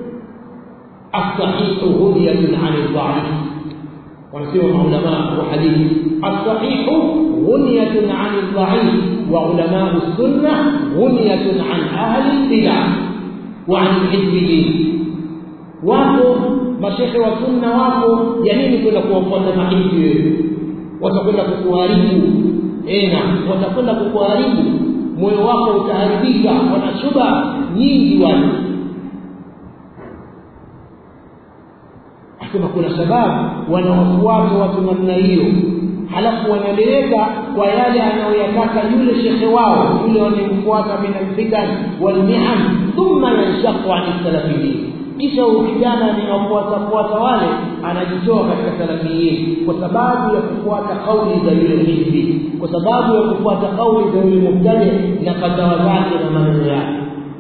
asahihu hudiyatun ani dhaif wanasema maulama wa hadithi asahihu ghunyatun ani dhaif wa ulama sunna ghunyatun an ahli bid'ah wa an hizbiyin wapo mashehe wa sunna wapo ya nini kwenda kuwafuata mahindi wewe watakwenda kukuharibu ena watakwenda kukuharibu moyo wako utaharibika wana shuba nyingi wale asema kuna sababu wanawafuata watu namna hiyo halafu wanaleleka kwa yale anayoyataka yule shekhe wao yule wanayemfuata min alfitan walmihan thumma yanshaqu an salafiyin kisha huyu kijana anawafuatafuata wale anajitoa katika salafiyin kwa sababu ya kufuata kauli za yule hizbi kwa sababu ya kufuata kauli za yule mubtadi na kadhawa zake na maneno yake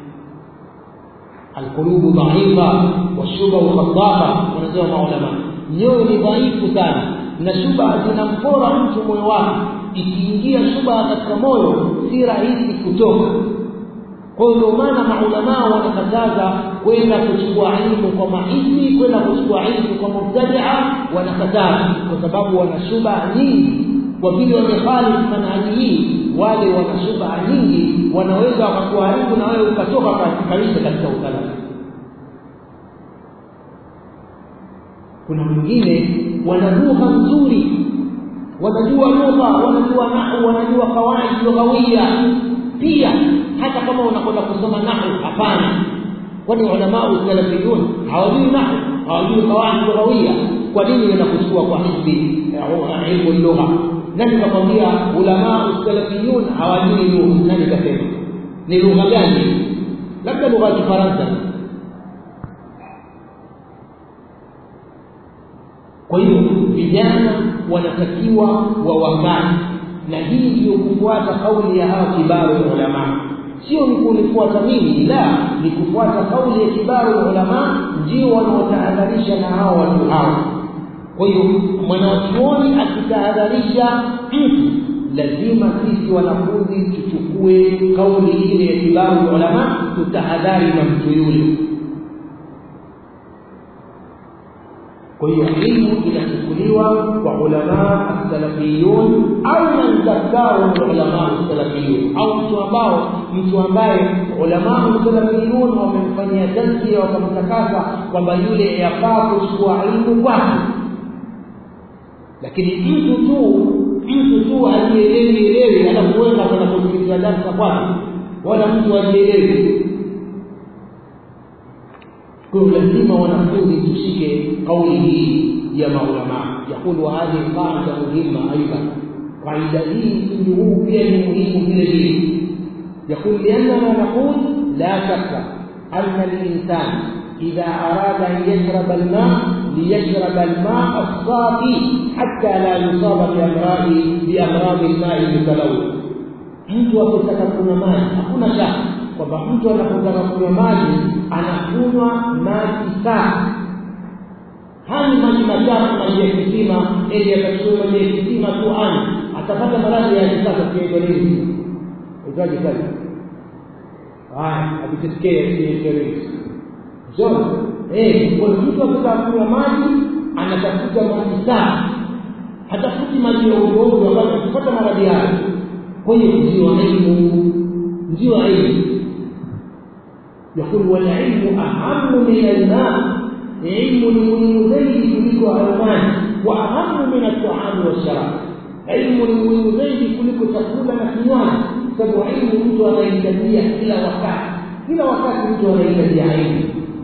alqulubu dhaifa washubahu khatafa wanasema maulama nyoyo ni dhaifu sana na shubha zinampora mtu moyo wake ikiingia shubha katika moyo si rahisi kutoka kwa hiyo ndio maana maulamaa wanakataza kwenda kuchukua ilmu kwa mahisi kwenda kuchukua ilmu kwa mubtadia wanakataza kwa sababu wana shubha nyingi kwa vile wamekhalifu manhaji hii wale wana shubha nyingi wanaweza wakakuharibu na wewe ukatoka kabisa katika usalama kuna mwingine wana lugha nzuri wanajua lugha wanajua nahu wanajua kawaidi lughawia pia hata kama unakwenda kusoma nahu hapana kwani ulamau salafiyun hawajui nahu hawajui kawaidi lughawia kwa nini wenda kuchukua kwa hizbi ilmu lugha nani kakwambia ulamau salafiyun hawajui lugha nani kasema ni lugha gani labda lugha ya kifaransa kwa hiyo vijana wanatakiwa wawakani na hii ndiyo kufuata kauli ya hawa kibaru ya ulama sio ni kunifuata mimi la ni kufuata kauli ya kibaru ya ulama ndio wanaotahadharisha na hao watu hao kwa hiyo mwanachuoni akitahadharisha mtu lazima sisi wanafunzi tuchukue kauli ile ya kibaru ya ulama tutahadhari na mtu yule kwa hiyo ilmu inachukuliwa kwa ulama salafiyun au man zakkahu ulama salafiyun au mtu ambao mtu ambaye ulama salafiyun wamemfanyia tazkia wakamtakasa kwamba yule yafaa kuchukua ilmu kwake lakini mtu tu mtu tu alielewi elewi alafu wenda kwenda kusikiliza darsa kwake wala mtu alielewi kwa lazima wanafunzi tushike kauli hii ya maulama yakulu hadhihi qaida muhimma aidan qaida hii msingi huu pia ni muhimu vile vile يقول لأننا نقول لا شك أن الإنسان إذا أراد أن يشرب الماء ليشرب الماء الصافي حتى لا يصاب بأمراض بأمراض الماء المتلوث mtu akitaka kunywa maji hakuna shaka kwamba mtu anapotaka kunywa maji anakunywa maji safi hani maji machafu maji ya kisima ili akachukua maji ya kisima tu ani atapata maradhi ya kisasa kiaitwa nini itaji kazi haya akitesikia kiingereza zote eh kwa mtu akitaka kunywa maji anatafuta maji safi hatafuti maji ya udongo ambayo atapata maradhi yake kwa hiyo ndio elimu ndio elimu يقول والعلم أهم من الماء علم المهم زيد kuliko almani wa ahamu min at-ta'am wash-sharab ilmu ni muhimu zaidi kuliko chakula na kinywaji sababu ilmu mtu anahitajia kila wakati kila wakati mtu anahitajia ilmu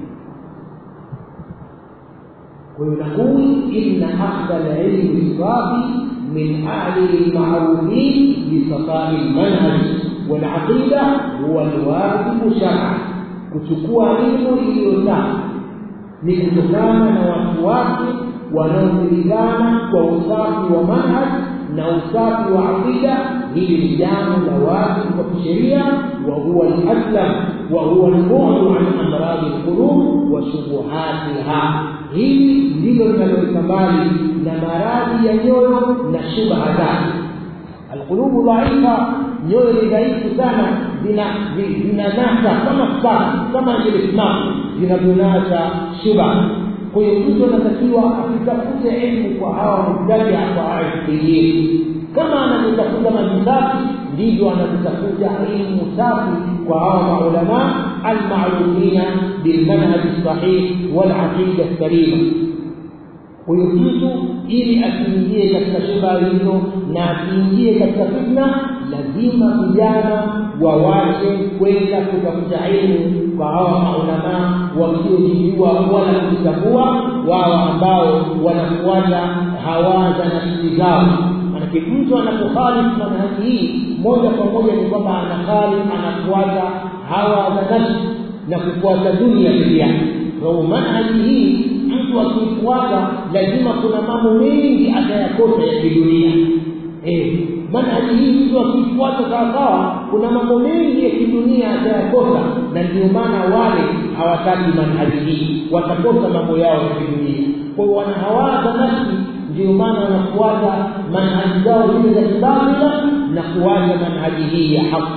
ويقول إن أخذ العلم الصافي من أهل المعروفين بصفاء المنهج والعقيدة هو الواجب شرعا kuchukua elimu iliyo safi ni kutokana na watu wake wanaojulikana kwa usafi wa manhaj na usafi wa aqida hili ni jambo la wajibu kwa kisheria wa huwa al-aslam wa huwa al-bu'du an amradi al-qulub wa shubuhatiha hili ndilo linaloweka mbali na maradhi ya nyoyo na shubha zake alqulubu dhaifa nyoyo ni dhaifu sana zina zinanasa kama saa kama vile simamu zinavyonasa shubha kwa hiyo mtu anatakiwa asitafute elimu kwa hawa mubtadia kwa aifiyini kama anavyotafuta maji safi ndivyo anavyotafuta elimu safi kwa hawa maulama almarufina bilmanhaji sahih walaqida salima huyo mtu ili asiingie katika shubha hizo na asiingie katika fitna lazima vijana wawache kwenda kutafuta elimu kwa hawa maulama wasiojijua wala kujitambua wao ambao wanafuata hawa za nafsi zao manake mtu anapokhalifu manhaji hii moja kwa moja ni kwamba anakhalifu anafuata hawa za nafsi na kufuata dunia peke yake kwa manhaji hii mtu akifuata lazima kuna mambo mengi atayakosa ya kidunia eh manhaji hii mtu akifuata sawasawa kuna mambo mengi ya kidunia atayakosa na ndio maana wale hawataki manhaji hii watakosa mambo yao ya kidunia kwa hiyo wanahawaza nafsi ndio maana wanafuata manhaji zao zile za kibabila na kuacha manhaji hii ya haki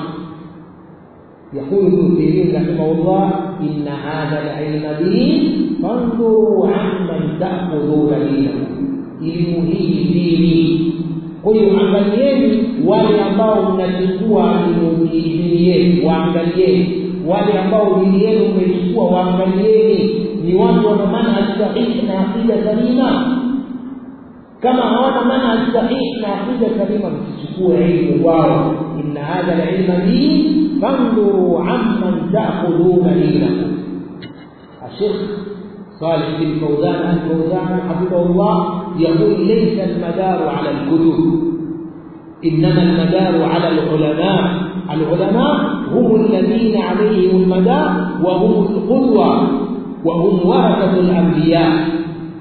يقول ابن سيرين رحمه الله إن هذا العلم دين فانظروا عمن تأخذون دينكم elimu hii dini kwa hiyo angalieni wale ambao mnachukua dini yenu waangalieni wale ambao dini yenu mmechukua waangalieni ni watu wana manhaji sahihi na akida salima kama hawana manhaji sahihi na akida salima msichukue elimu kwao inna hadha alilma din فانظروا عمن تأخذون دينكم الشيخ صالح بن فوزان الفوزان حفظه الله يقول ليس المدار على الكتب إنما المدار على العلماء العلماء هم الذين عليهم المدار وهم القدوة وهم ورثة الأنبياء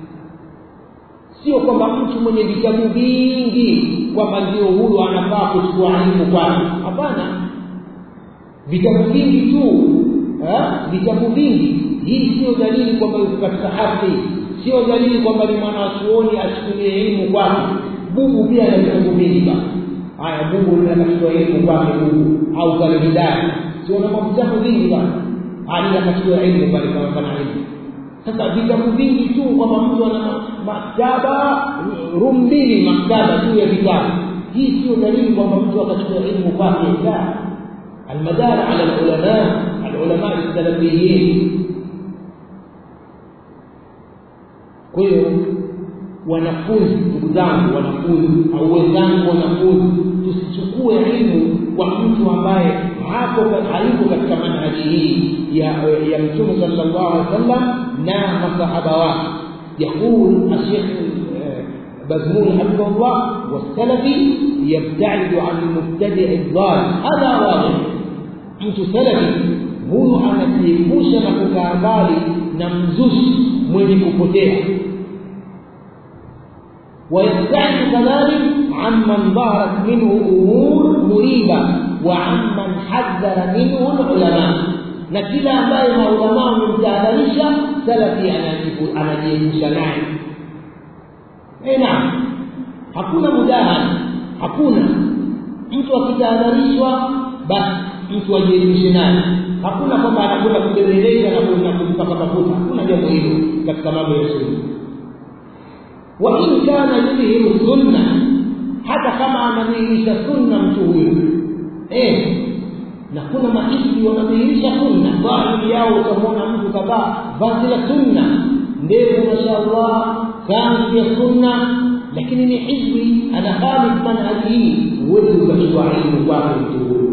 sio kwamba mtu mwenye vitabu vingi kwamba ndio huyo anafaa kuchukua elimu kwake hapana vitabu vingi tu vitabu vingi hii sio dalili kwamba yuko katika haki sio dalili kwamba ni mwanachuoni achukulie elimu kwake bubu pia ana vitabu vingi bana haya bubu akachukua elimu kwake bubu au kale hidaya sio na vitabu vingi bana hadi akachukua elimu pale kama kana elimu sasa vitabu vingi tu kwamba mtu ana maktaba room mbili maktaba tu ya vitabu hii sio dalili kwamba mtu akachukua elimu kwake la المدار على العلماء العلماء السلفيين kwa hiyo wanafunzi ndugu zangu wanafunzi au wenzangu wanafunzi tusichukue elimu kwa mtu ambaye hapo hayuko katika manhaji hii ya ya mtume sallallahu alaihi wasallam na masahaba wake يقول الشيخ بزمون حفظه الله والسلفي يبتعد عن المبتدع الضال هذا واضح mtu salafi huyu anajiepusha na kukaa mbali na mzushi mwenye kupotea ويبتعد كذلك عمن ظهرت منه امور مريبه وعمن حذر منه العلماء na kila ambaye maulamaa wamemtahadharisha salafi anajiepusha naye eh naam hakuna mudahana hakuna mtu akitahadharishwa basi mtu ajielimishe naye hakuna kwamba anakwenda kubembeleza na kumpaka mafuta hakuna jambo hilo katika mambo ya sunna wa in kana yudhihiru sunna hata kama anadhihirisha sunna mtu huyo eh na kuna maiti wanadhihirisha sunna dhahiri yao utamwona mtu kadhaa vazi la sunna ndevu mashaallah kanzu ya sunna lakini ni hizbi ana khalif manhaji hii huwezi ukachukua ilmu kwake mtu huyo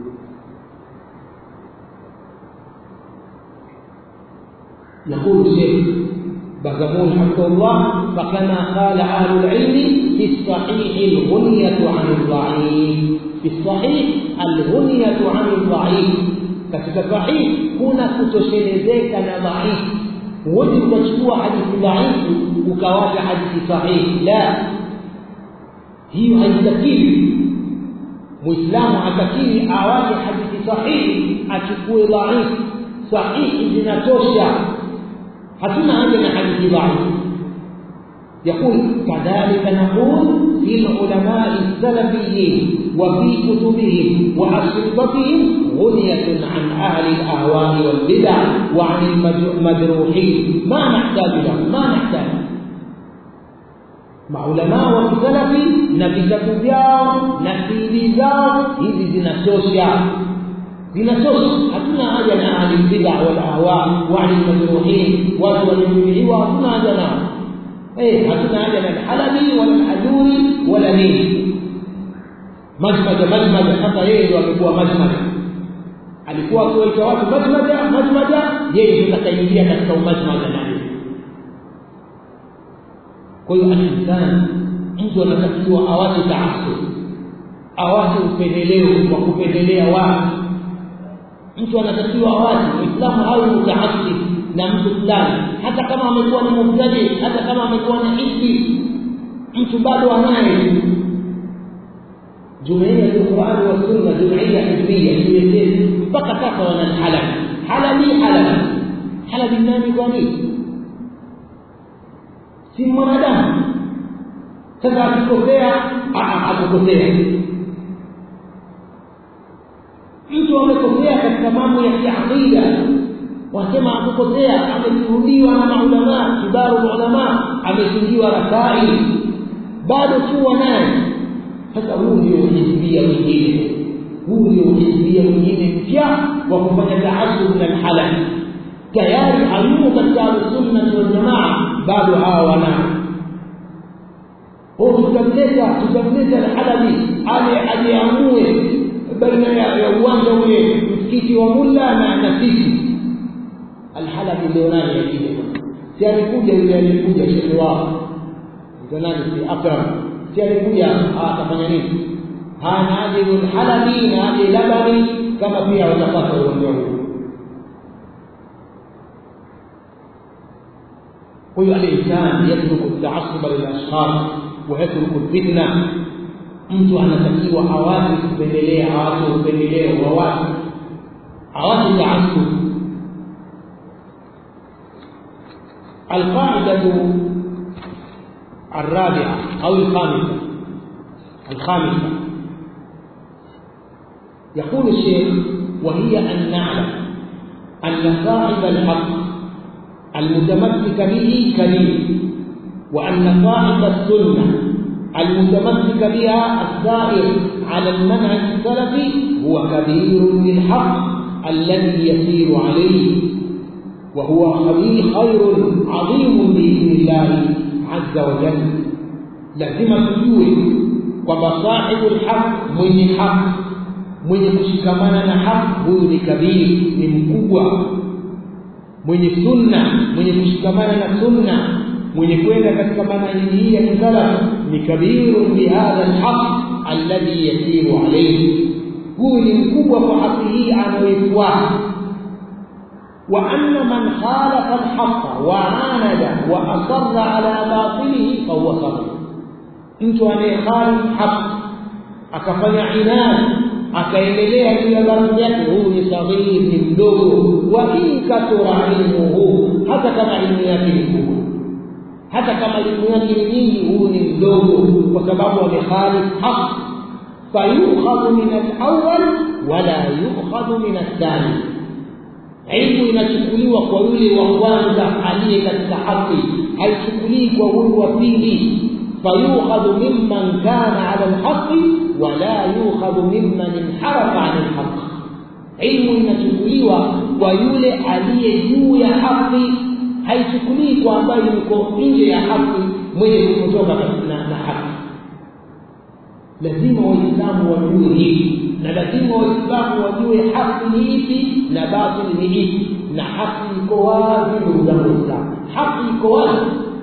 يقول الشيخ بغمون حفظه الله فكما قال أهل العلم في الصحيح الغنية عن الضعيف في الصحيح الغنية عن الضعيف katika sahih kuna kutoshelezeka na dhaifu huwezi ukachukua hadithi dhaifu ukawacha hadithi sahihi la hiyo haitakiwi muislamu hatakiwi awache hadithi sahihi achukue dhaifu sahihi zinatosha hatuna haja na hadithi dhaifu يقول كذلك نقول في العلماء السلفيين وفي كتبهم وأشرطتهم غنية عن أهل الأهواء والبدع وعن المجروحين ما نحتاج لهم ما نحتاج maulamaa wa kisalafi na vitabu vyao na siri zao hizi zinatosha zinatosha hatuna haja na ahlilbida walahwa waanilmajruhin watu waliojubiliwa hatuna haja nao eh hatuna haja na alhalabi wala alhajuri wala nini majmaja majmaja hata yeye ndo amekuwa majmaja alikuwa akiwaita watu majmaja majmaja yeye ndo atakaingia katika umajmaja naye kwa hiyo alinsani mtu anatakiwa awache taasub awache upendeleo wa kupendelea watu mtu anatakiwa awache muislamu awe mutaasib na mtu fulani hata kama amekuwa ni mubtadi hata kama amekuwa na hizbi mtu bado anaye jumuiya ya Qur'an wa Sunna jumuiya hizbia imeeleza mpaka sasa wana halabi halabi halabi halabi nani kwa nini si mwanadamu sasa akikosea akikosea mtu amekosea katika mambo ya kiaqida wasema akikosea ameshuhudiwa na maulamaa kibaru ulama amefungiwa rasai bado kuwa naye sasa huu ndio uhizbia mwingine huu ndio uhizbia mwingine mpya wa kufanya taasub na alhalal tayari hayumo katika ahlusunna waljamaa bado hawa wanao tutamleta tutamleta alhalabi aje ajiamue baina ya uwanja ule msikiti wa mulla na na sisi alhalabi ndio nani yajile si alikuja yule alikuja shekhe wao ndio nani si akram si alikuja atafanya nini hana aje alhalabi na aje labani kama pia watapata uwanja huo huyo الانسان يترك التعصب للاشخاص ويترك الفتنه mtu anatakiwa awache kupendelea awache upendeleo wa watu awache taasub القاعدة الرابعة أو الخامسة الخامسة يقول الشيخ وهي أن نعلم أن صاحب الحق المتمسك به كريم وأن صاحب السنة المتمسك بها السائر على المنهج السلفي هو كبير بالحق الذي يسير عليه وهو خير عظيم بإذن الله عز وجل لازم tujue kwamba sahibu lhaq mwenye haq mwenye kushikamana na haq huyu ni kabiri ni mkubwa mwenye sunna mwenye kushikamana na sunna mwenye kwenda katika manhaji hii ya kisalaf ni kabirun bihadha alhaq alladhi yasiru alayhi huyu ni mkubwa kwa haki hii anayoifuata وأن من خالف الحق وعاند وأصر على باطله فهو صغير mtu anayekhalif haq akafanya inadi akaendelea juu ya baraza yake huyu ni saghir ni mdogo wa in kathura ilmuhu hata kama elimu yake ni kubwa hata kama elimu yake ni nyingi huyu ni mdogo kwa sababu amekhalif haq fayukhadhu min alawwal wala yukhadhu min athani ilmu inachukuliwa kwa yule wa kwanza aliye katika haki haichukulii kwa huyu wa pili fayukhadhu mimman kana ala alhaqi wala yukhadhu mimman inharafa an alhaq ilmu inachukuliwa kwa yule aliye juu ya haki haichukulii kwa ambaye yuko nje ya haki mwenye kutoka na, na haki lazima waislamu wajue hili na lazima waislamu wajue haki ni ipi na batili ni ipi na haki iko wazi ndugu zangu waislamu haki iko wazi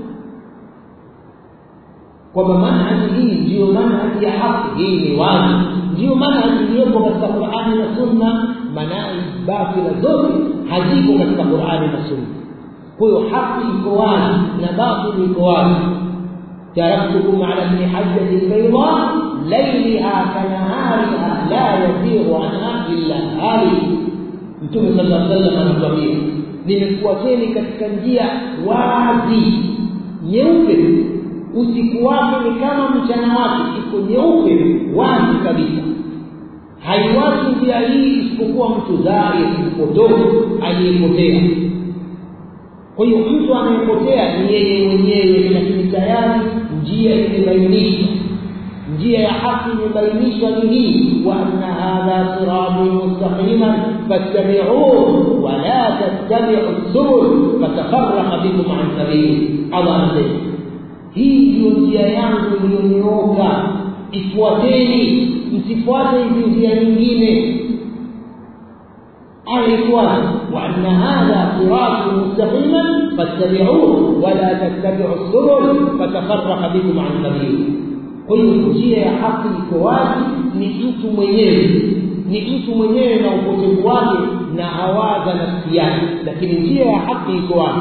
kwamba manhaji hii ndiyo manhaji ya haki hii ni wazi ndiyo manhaji iliyopo katika qurani na sunna manai batila zote haziko katika qurani na sunna kwa hiyo haki iko wazi na batili iko wazi taraktukum ala bni hajjati lbaida lailiha kanahariha la yasiru anha illa halik mtume sala lla sallam anatuambia nimekuwacheni katika njia wazi nyeupe usiku wake ni kama mchana wake iko nyeupe wazi kabisa haiwachi njia hii isipokuwa mtu dhahir mpotofu aliyepotea kwa hiyo mtu anayepotea ni yeye mwenyewe lakini tayari njia imebainishwa njia ya haki imebainishwa ni hii wa anna hadha sirati mustaqiman fattabi'uhu wa la tattabi'u subul fatafarraqa bikum an sabili Allah anasema hii ndiyo njia yangu iliyonyooka ifuateni msifuate hizi njia nyingine aya ifuate وأن هذا صراط مستقيما فاتبعوه ولا تتبعوا السبل فتفرق بكم عن سبيله kwa hiyo njia ya haki iko wazi ni mtu mwenyewe ni mtu mwenyewe na upotevu wake na hawaza nafsi yake lakini njia ya haki iko wazi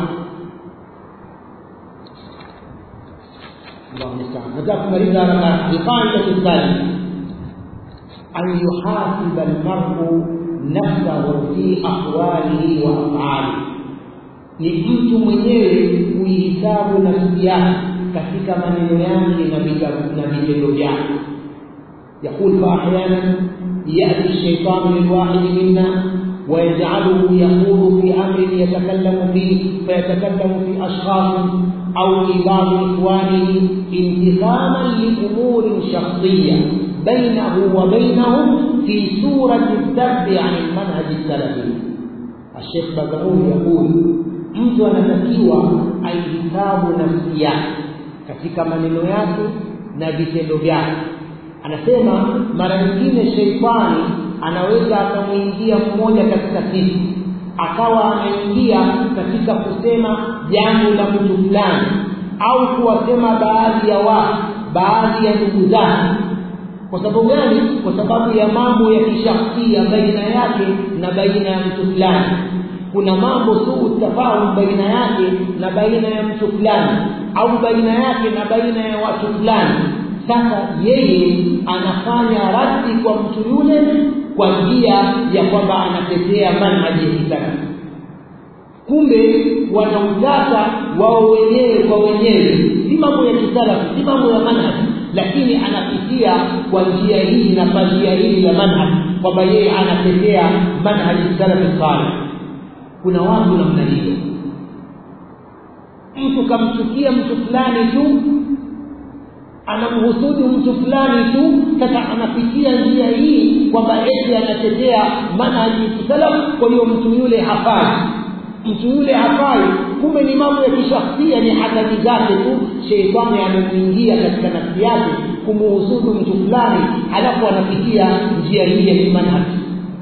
nataka kumaliza haraka alqaidatu thalith an yuhasiba almaru nafsahu fi aqwalihi wa af'alihi ni mtu mwenyewe kuihisabu nafsi yake katika maneno yake na vitendo vyake يقول فأحيانا يأتي الشيطان للواحد منا ويجعله يخوض في أمر يتكلم فيه فيتكلم في أشخاص أو في بعض إخوانه انتقاما لأمور شخصية بينه وبينهم في سورة الذب عن المنهج السلفي الشيخ بكرون يقول mtu anatakiwa aihisabu nafsi yake katika maneno yake na vitendo vyake anasema mara nyingine sheitani anaweza akamwingia mmoja katika sisi akawa anaingia katika kusema jambo la mtu fulani au kuwasema baadhi ya watu baadhi ya ndugu zake kwa sababu gani kwa sababu ya mambo ya kishahsia baina yake na baina ya mtu fulani kuna mambo suu tafahum baina yake na baina ya mtu fulani au baina yake na baina ya watu fulani sasa yeye anafanya radi kwa mtu yule kwa njia ya kwamba anatetea manhaji ya kisalafi kumbe wanautaka wao wenyewe kwa wenyewe si mambo ya kisalafi si mambo ya manhaji lakini anapitia kwa njia hii na kwa njia hii ya manhaji kwamba yeye anatetea manhaji salafi salih kuna watu namna hiyo mtu kamchukia mtu fulani tu anamhusudu mtu fulani tu sasa anapitia njia hii kwamba eti anatetea manhaji salaf kwa hiyo mtu yule hafai mtu yule hafai kumbe ni mambo ya kishahsia ni hadadi zake tu sheitani amemwingia katika nafsi yake kumuhusudu mtu fulani halafu anapitia njia hii ya kimanhaji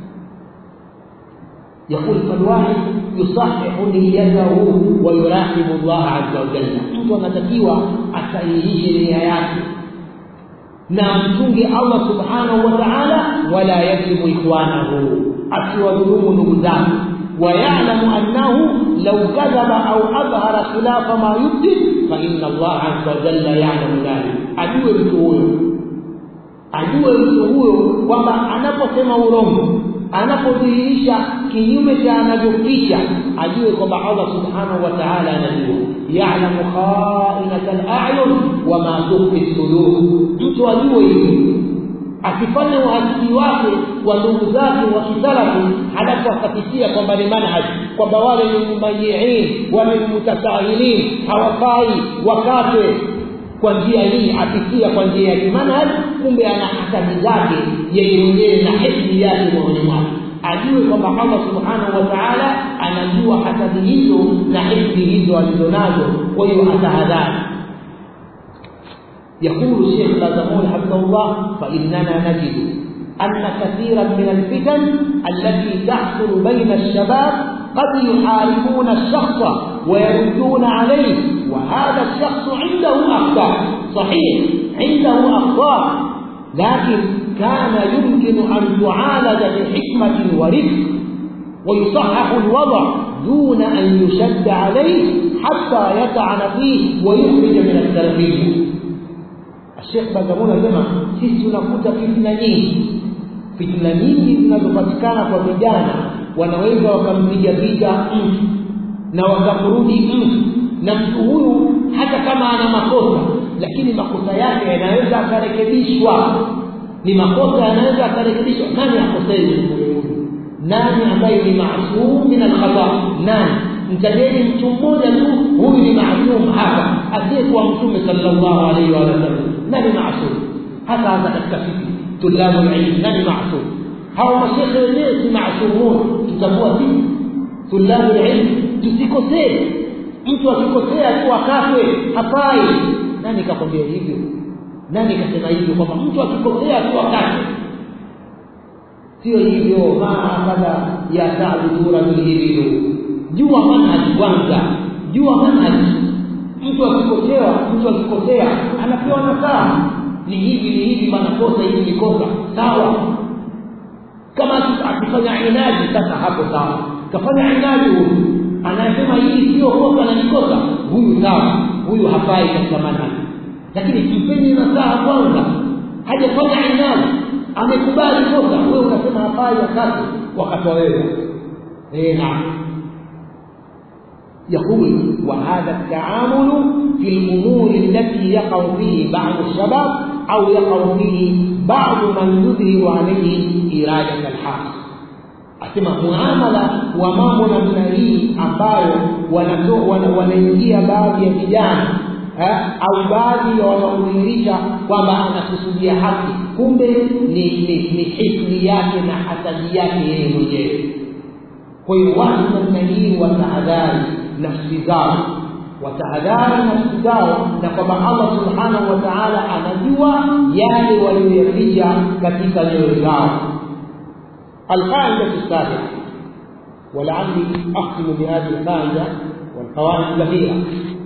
يقول فالواحد يصحح نيته ويراقب الله عز وجل mtu anatakiwa asahihishe nia yake na mchunge Allah subhanahu wa ta'ala wala yadhlimu ikhwanahu asiwadhulumu ndugu zake ويعلم أنه لو كذب أو أظهر خلاف ما يبدي فإن الله عز وجل يعلم ذلك أدوه mtu huyo ajue mtu huyo kwamba anaposema urongo anapodhihirisha kinyume cha anavyoficha ajue kwamba allah subhanahu wa taala anajua yalamu khainata layun wama tukfi sudur mtu ajue hivi akifanya uhasidi wake wa ndugu zake wa kisalafi halafu akapitia kwamba ni manhaji kwamba wale ni mumayiin wale ni mutasahilin hawafai wakate kwa njia hii apitia kwa njia ya kimanhaj kumbe ana hasadi zake yeye mwenyewe na hifdhi yake moyoni mwake ajue kwamba allah subhanahu wa taala anajua hasadi hizo na hifdhi hizo alizonazo kwa hiyo atahadhari يقول الشيخ بازمون حفظه الله فإننا نجد أن كثيرا من الفتن التي تحصل بين الشباب قد يحاربون الشخص ويردون عليه وهذا الشخص عنده أخطاء صحيح عنده أخطاء لكن كان يمكن أن تعالج بحكمة ورفق ويصحح الوضع دون أن يشد عليه حتى يطعن فيه ويخرج من التربيه Sheikh Bagamoyo anasema sisi tunakuta fitna nyingi, fitna nyingi zinazopatikana kwa vijana, wanaweza wakampiga vita mtu na wakamrudi mtu, na mtu huyu hata kama ana makosa, lakini makosa yake yanaweza akarekebishwa. Ni makosa yanaweza akarekebishwa. Nani akosei? Nani ambaye ni maasum min alkhata? Nani? mtajeni mtu mmoja tu huyu ni maasum hapa asiyekuwa mtume sallallahu alaihi wa sallam nani maasum hata hata katika sisi tulabu ilmu nani maasum hawa mashekhe wenyewe si maasumun tutakuwa sisi tulabu ilmu tusikosee mtu akikosea tu akatwe hafai nani kakwambia hivyo nani kasema hivyo kwamba mtu akikosea tu akatwe sio hivyo mahakadha ya tabu suratul hibilu jua manhaji kwanza jua manhaji mtu akikosewa mtu akikosea anapewa nasaha ni hivi ni hivi manakosa hivi ni kosa sawa kama akifanya inaji sasa hapo sawa kafanya inaji huyu anasema hili sio kosa na ni kosa huyu sawa huyu hafai katika manhaji lakini kimpeni nasaha kwanza hajafanya inaji amekubali kosa wewe unasema hafai wakati wakati wa wewe eh naam يقول وهذا التعامل في الأمور التي يقع فيه بعض الشباب أو يقع فيه بعض من يظهر عليه إرادة الحق asema muamala wa mambo namna hii ambayo wanaingia baadhi ya vijana au baadhi ya wanaodhihirisha kwamba anakusudia haki kumbe ni, ni, ni hisni yake na hasadi yake yeye mwenyewe kwa hiyo watu namna hii watahadhari nafsi zao watahadhari nafsi zao na kwamba allah subhanahu wa taala anajua yale walioyaficha katika nyoyo zao alqaidatu sabia ولعلي اختم بهذه القاعده والقواعد كثيره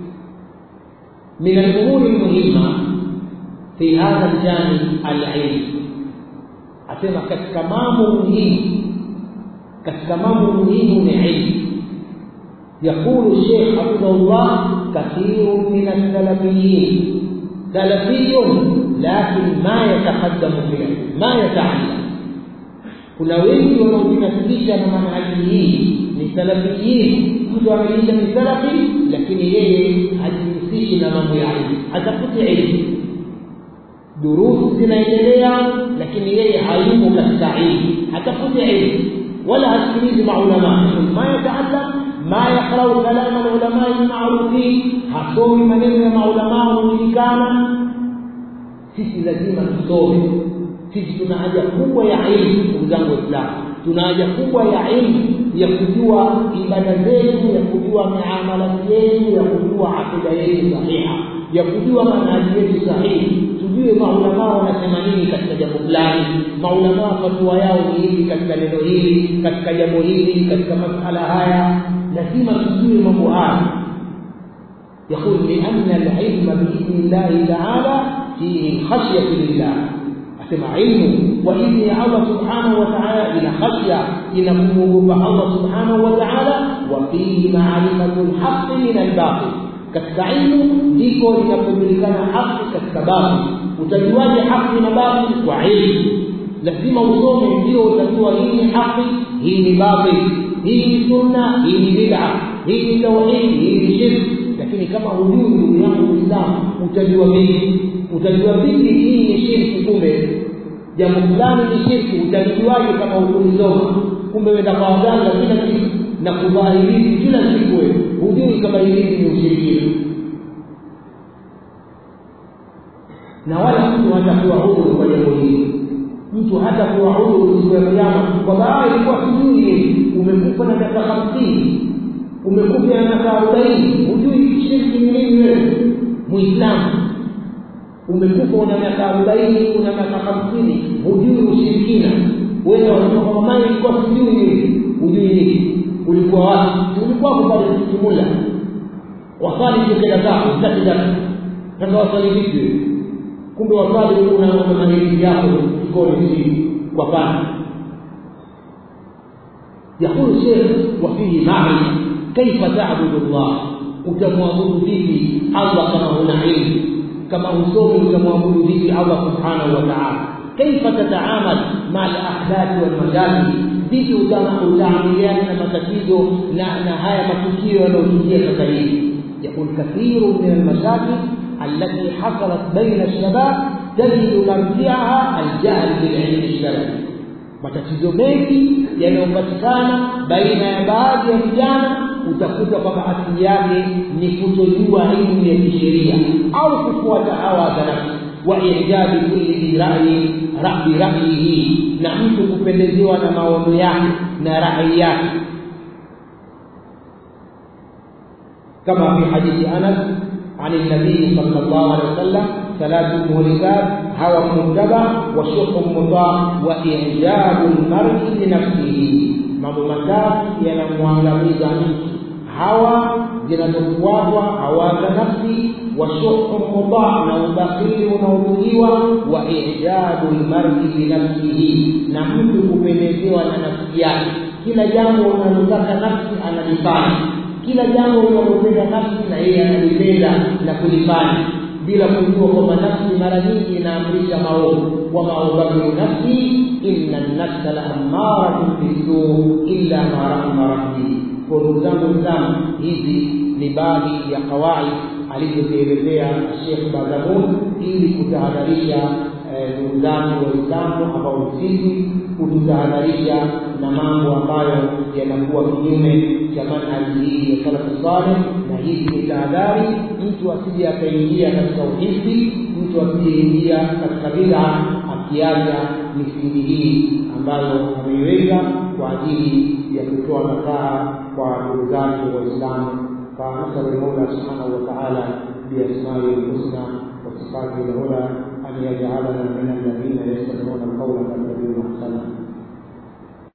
من الامور المهمه في هذا الجانب العلم asema katika mambo muhimu katika mambo muhimu ni ilmu يقول الشيخ حفظه الله كثير من السلفيين سلفي لكن ما يتقدم فيه ما يتعلم kuna wengi wanaojinasibisha na manhaji hii ni salafiyin mtu ameisha ni salafi lakini yeye hajihusishi na mambo ya ilmu atafuti ilmu durusu zinaendelea lakini yeye hayumo katika ilmu hatafuti ilmu wala hasikilizi maulama ma yataallam ما يقرأ كلام العلماء المعروفين hasomi maneno ya maulamaa wanaojulikana sisi lazima tusome sisi tuna haja kubwa ya ilmu ndugu zangu waislamu tuna haja kubwa ya ilmu ya kujua ibada zetu ya kujua miamala yetu ya kujua akida yetu sahiha ya kujua manhaji yetu sahihi tujue maulamaa wanasema nini katika jambo fulani maulamaa fatua yao ni hivi katika neno hili katika jambo hili katika masala haya lazima tujue mambo haya يقول لأن العلم بإذن الله تعالى فيه خشية لله أسمع علم وإذن الله سبحانه وتعالى إلى خشية إلى قلوب الله سبحانه وتعالى وفيه معرفة الحق من الباطل katika ilmu ndiko linapojulikana haki katika babu utajuaje haki na babu kwa ilmu lazima usome ndio utajua hii ni haki hii ni batil hii ni sunna hii ni bid'a hii ni tauhid hii ni shirki lakini kama hujui ndugu yangu Uislamu utajua vipi utajua vipi hii ni shirki kumbe jambo fulani ni shirki utajuaje kama hukulisoma kumbe wenda kwa waganga kila siku na kuvaa hilizi kila siku wewe hujui kama hilizi ni ushirikina na wala mtu hatakuwa huru kwa jambo hili mtu hatakuwa huru siku ya kiyama kwa baadhi ilikuwa sijui hili umekufa na miaka hamsini umekufa na miaka arobaini hujui shirki ni nini wewe muislamu umekufa una miaka arobaini una miaka hamsini hujui ushirikina wewe wanasema kwamba mama ilikuwa sijui nini hujui nini ulikuwa wapi ulikuwa hapo pale kimula wasali kila zako zake zake sasa wasali vipi kumbe wasali una una maneno yako kikoni si kwa pana يقول الشيخ وفيه معنى كيف تعبد الله utamwabudu vipi Allah kama huna ilmu kama usomi utamwabudu vipi Allah subhanahu wa ta'ala kaifa tataamal ma al-ahdath wal mashakil vipi utaamiliana na matatizo na na haya matukio yanayotukia sasa hivi يقول كثير من المشاكل التي حصلت بين الشباب تجد مرجعها الجهل بالعلم الشرعي matatizo mengi yanayopatikana baina ya baadhi ya vijana utakuta kwamba asili yake ni kutojua elimu ya kisheria au kufuata hawa za nafsi wa ijabi kulli bi ra'yi rabbi ra'yihi na mtu kupendezewa na maono yake na rai yake كما في حديث انس عن النبي صلى الله عليه وسلم ثلاث مهلكات هوى متبع وشح مطاع واعجاب المرء بنفسه mambo matatu yanamwangamiza mtu hawa zinazofuatwa hawa za nafsi washuhu mutaa na ubakhili unaotukiwa wa ijabu lmari binafsihi na mtu kupendezewa na nafsi yake kila jambo unalotaka nafsi analifanya kila jambo linalopenda nafsi na yeye analipenda na kulifanya bila kujua kwamba nafsi mara nyingi inaamrisha maovu wa maubadhilu nafsi inna nafsa la ammaratun bisuu illa ma rahima rabbi kwa ndugu zangu Islam hizi ni baadhi ya kawaid alizozielezea Sheikh Badamun ili kutahadharisha ndugu zangu Waislamu ambao sisi kututahadharisha na mambo ambayo yanakuwa kinyume cha manhaji hii ya salafu saleh, na hizi ni tahadhari, mtu asije akaingia katika uhizi, mtu asijeingia katika bid'a akiacha misingi hii ambayo ameiweka kwa ajili ya kutoa nasaha kwa ndugu zake Waislamu. فنسأل المولى سبحانه وتعالى بأسمائه الحسنى وصفاته العلى أن يجعلنا من الذين يستمعون القول فيتبعون أحسنه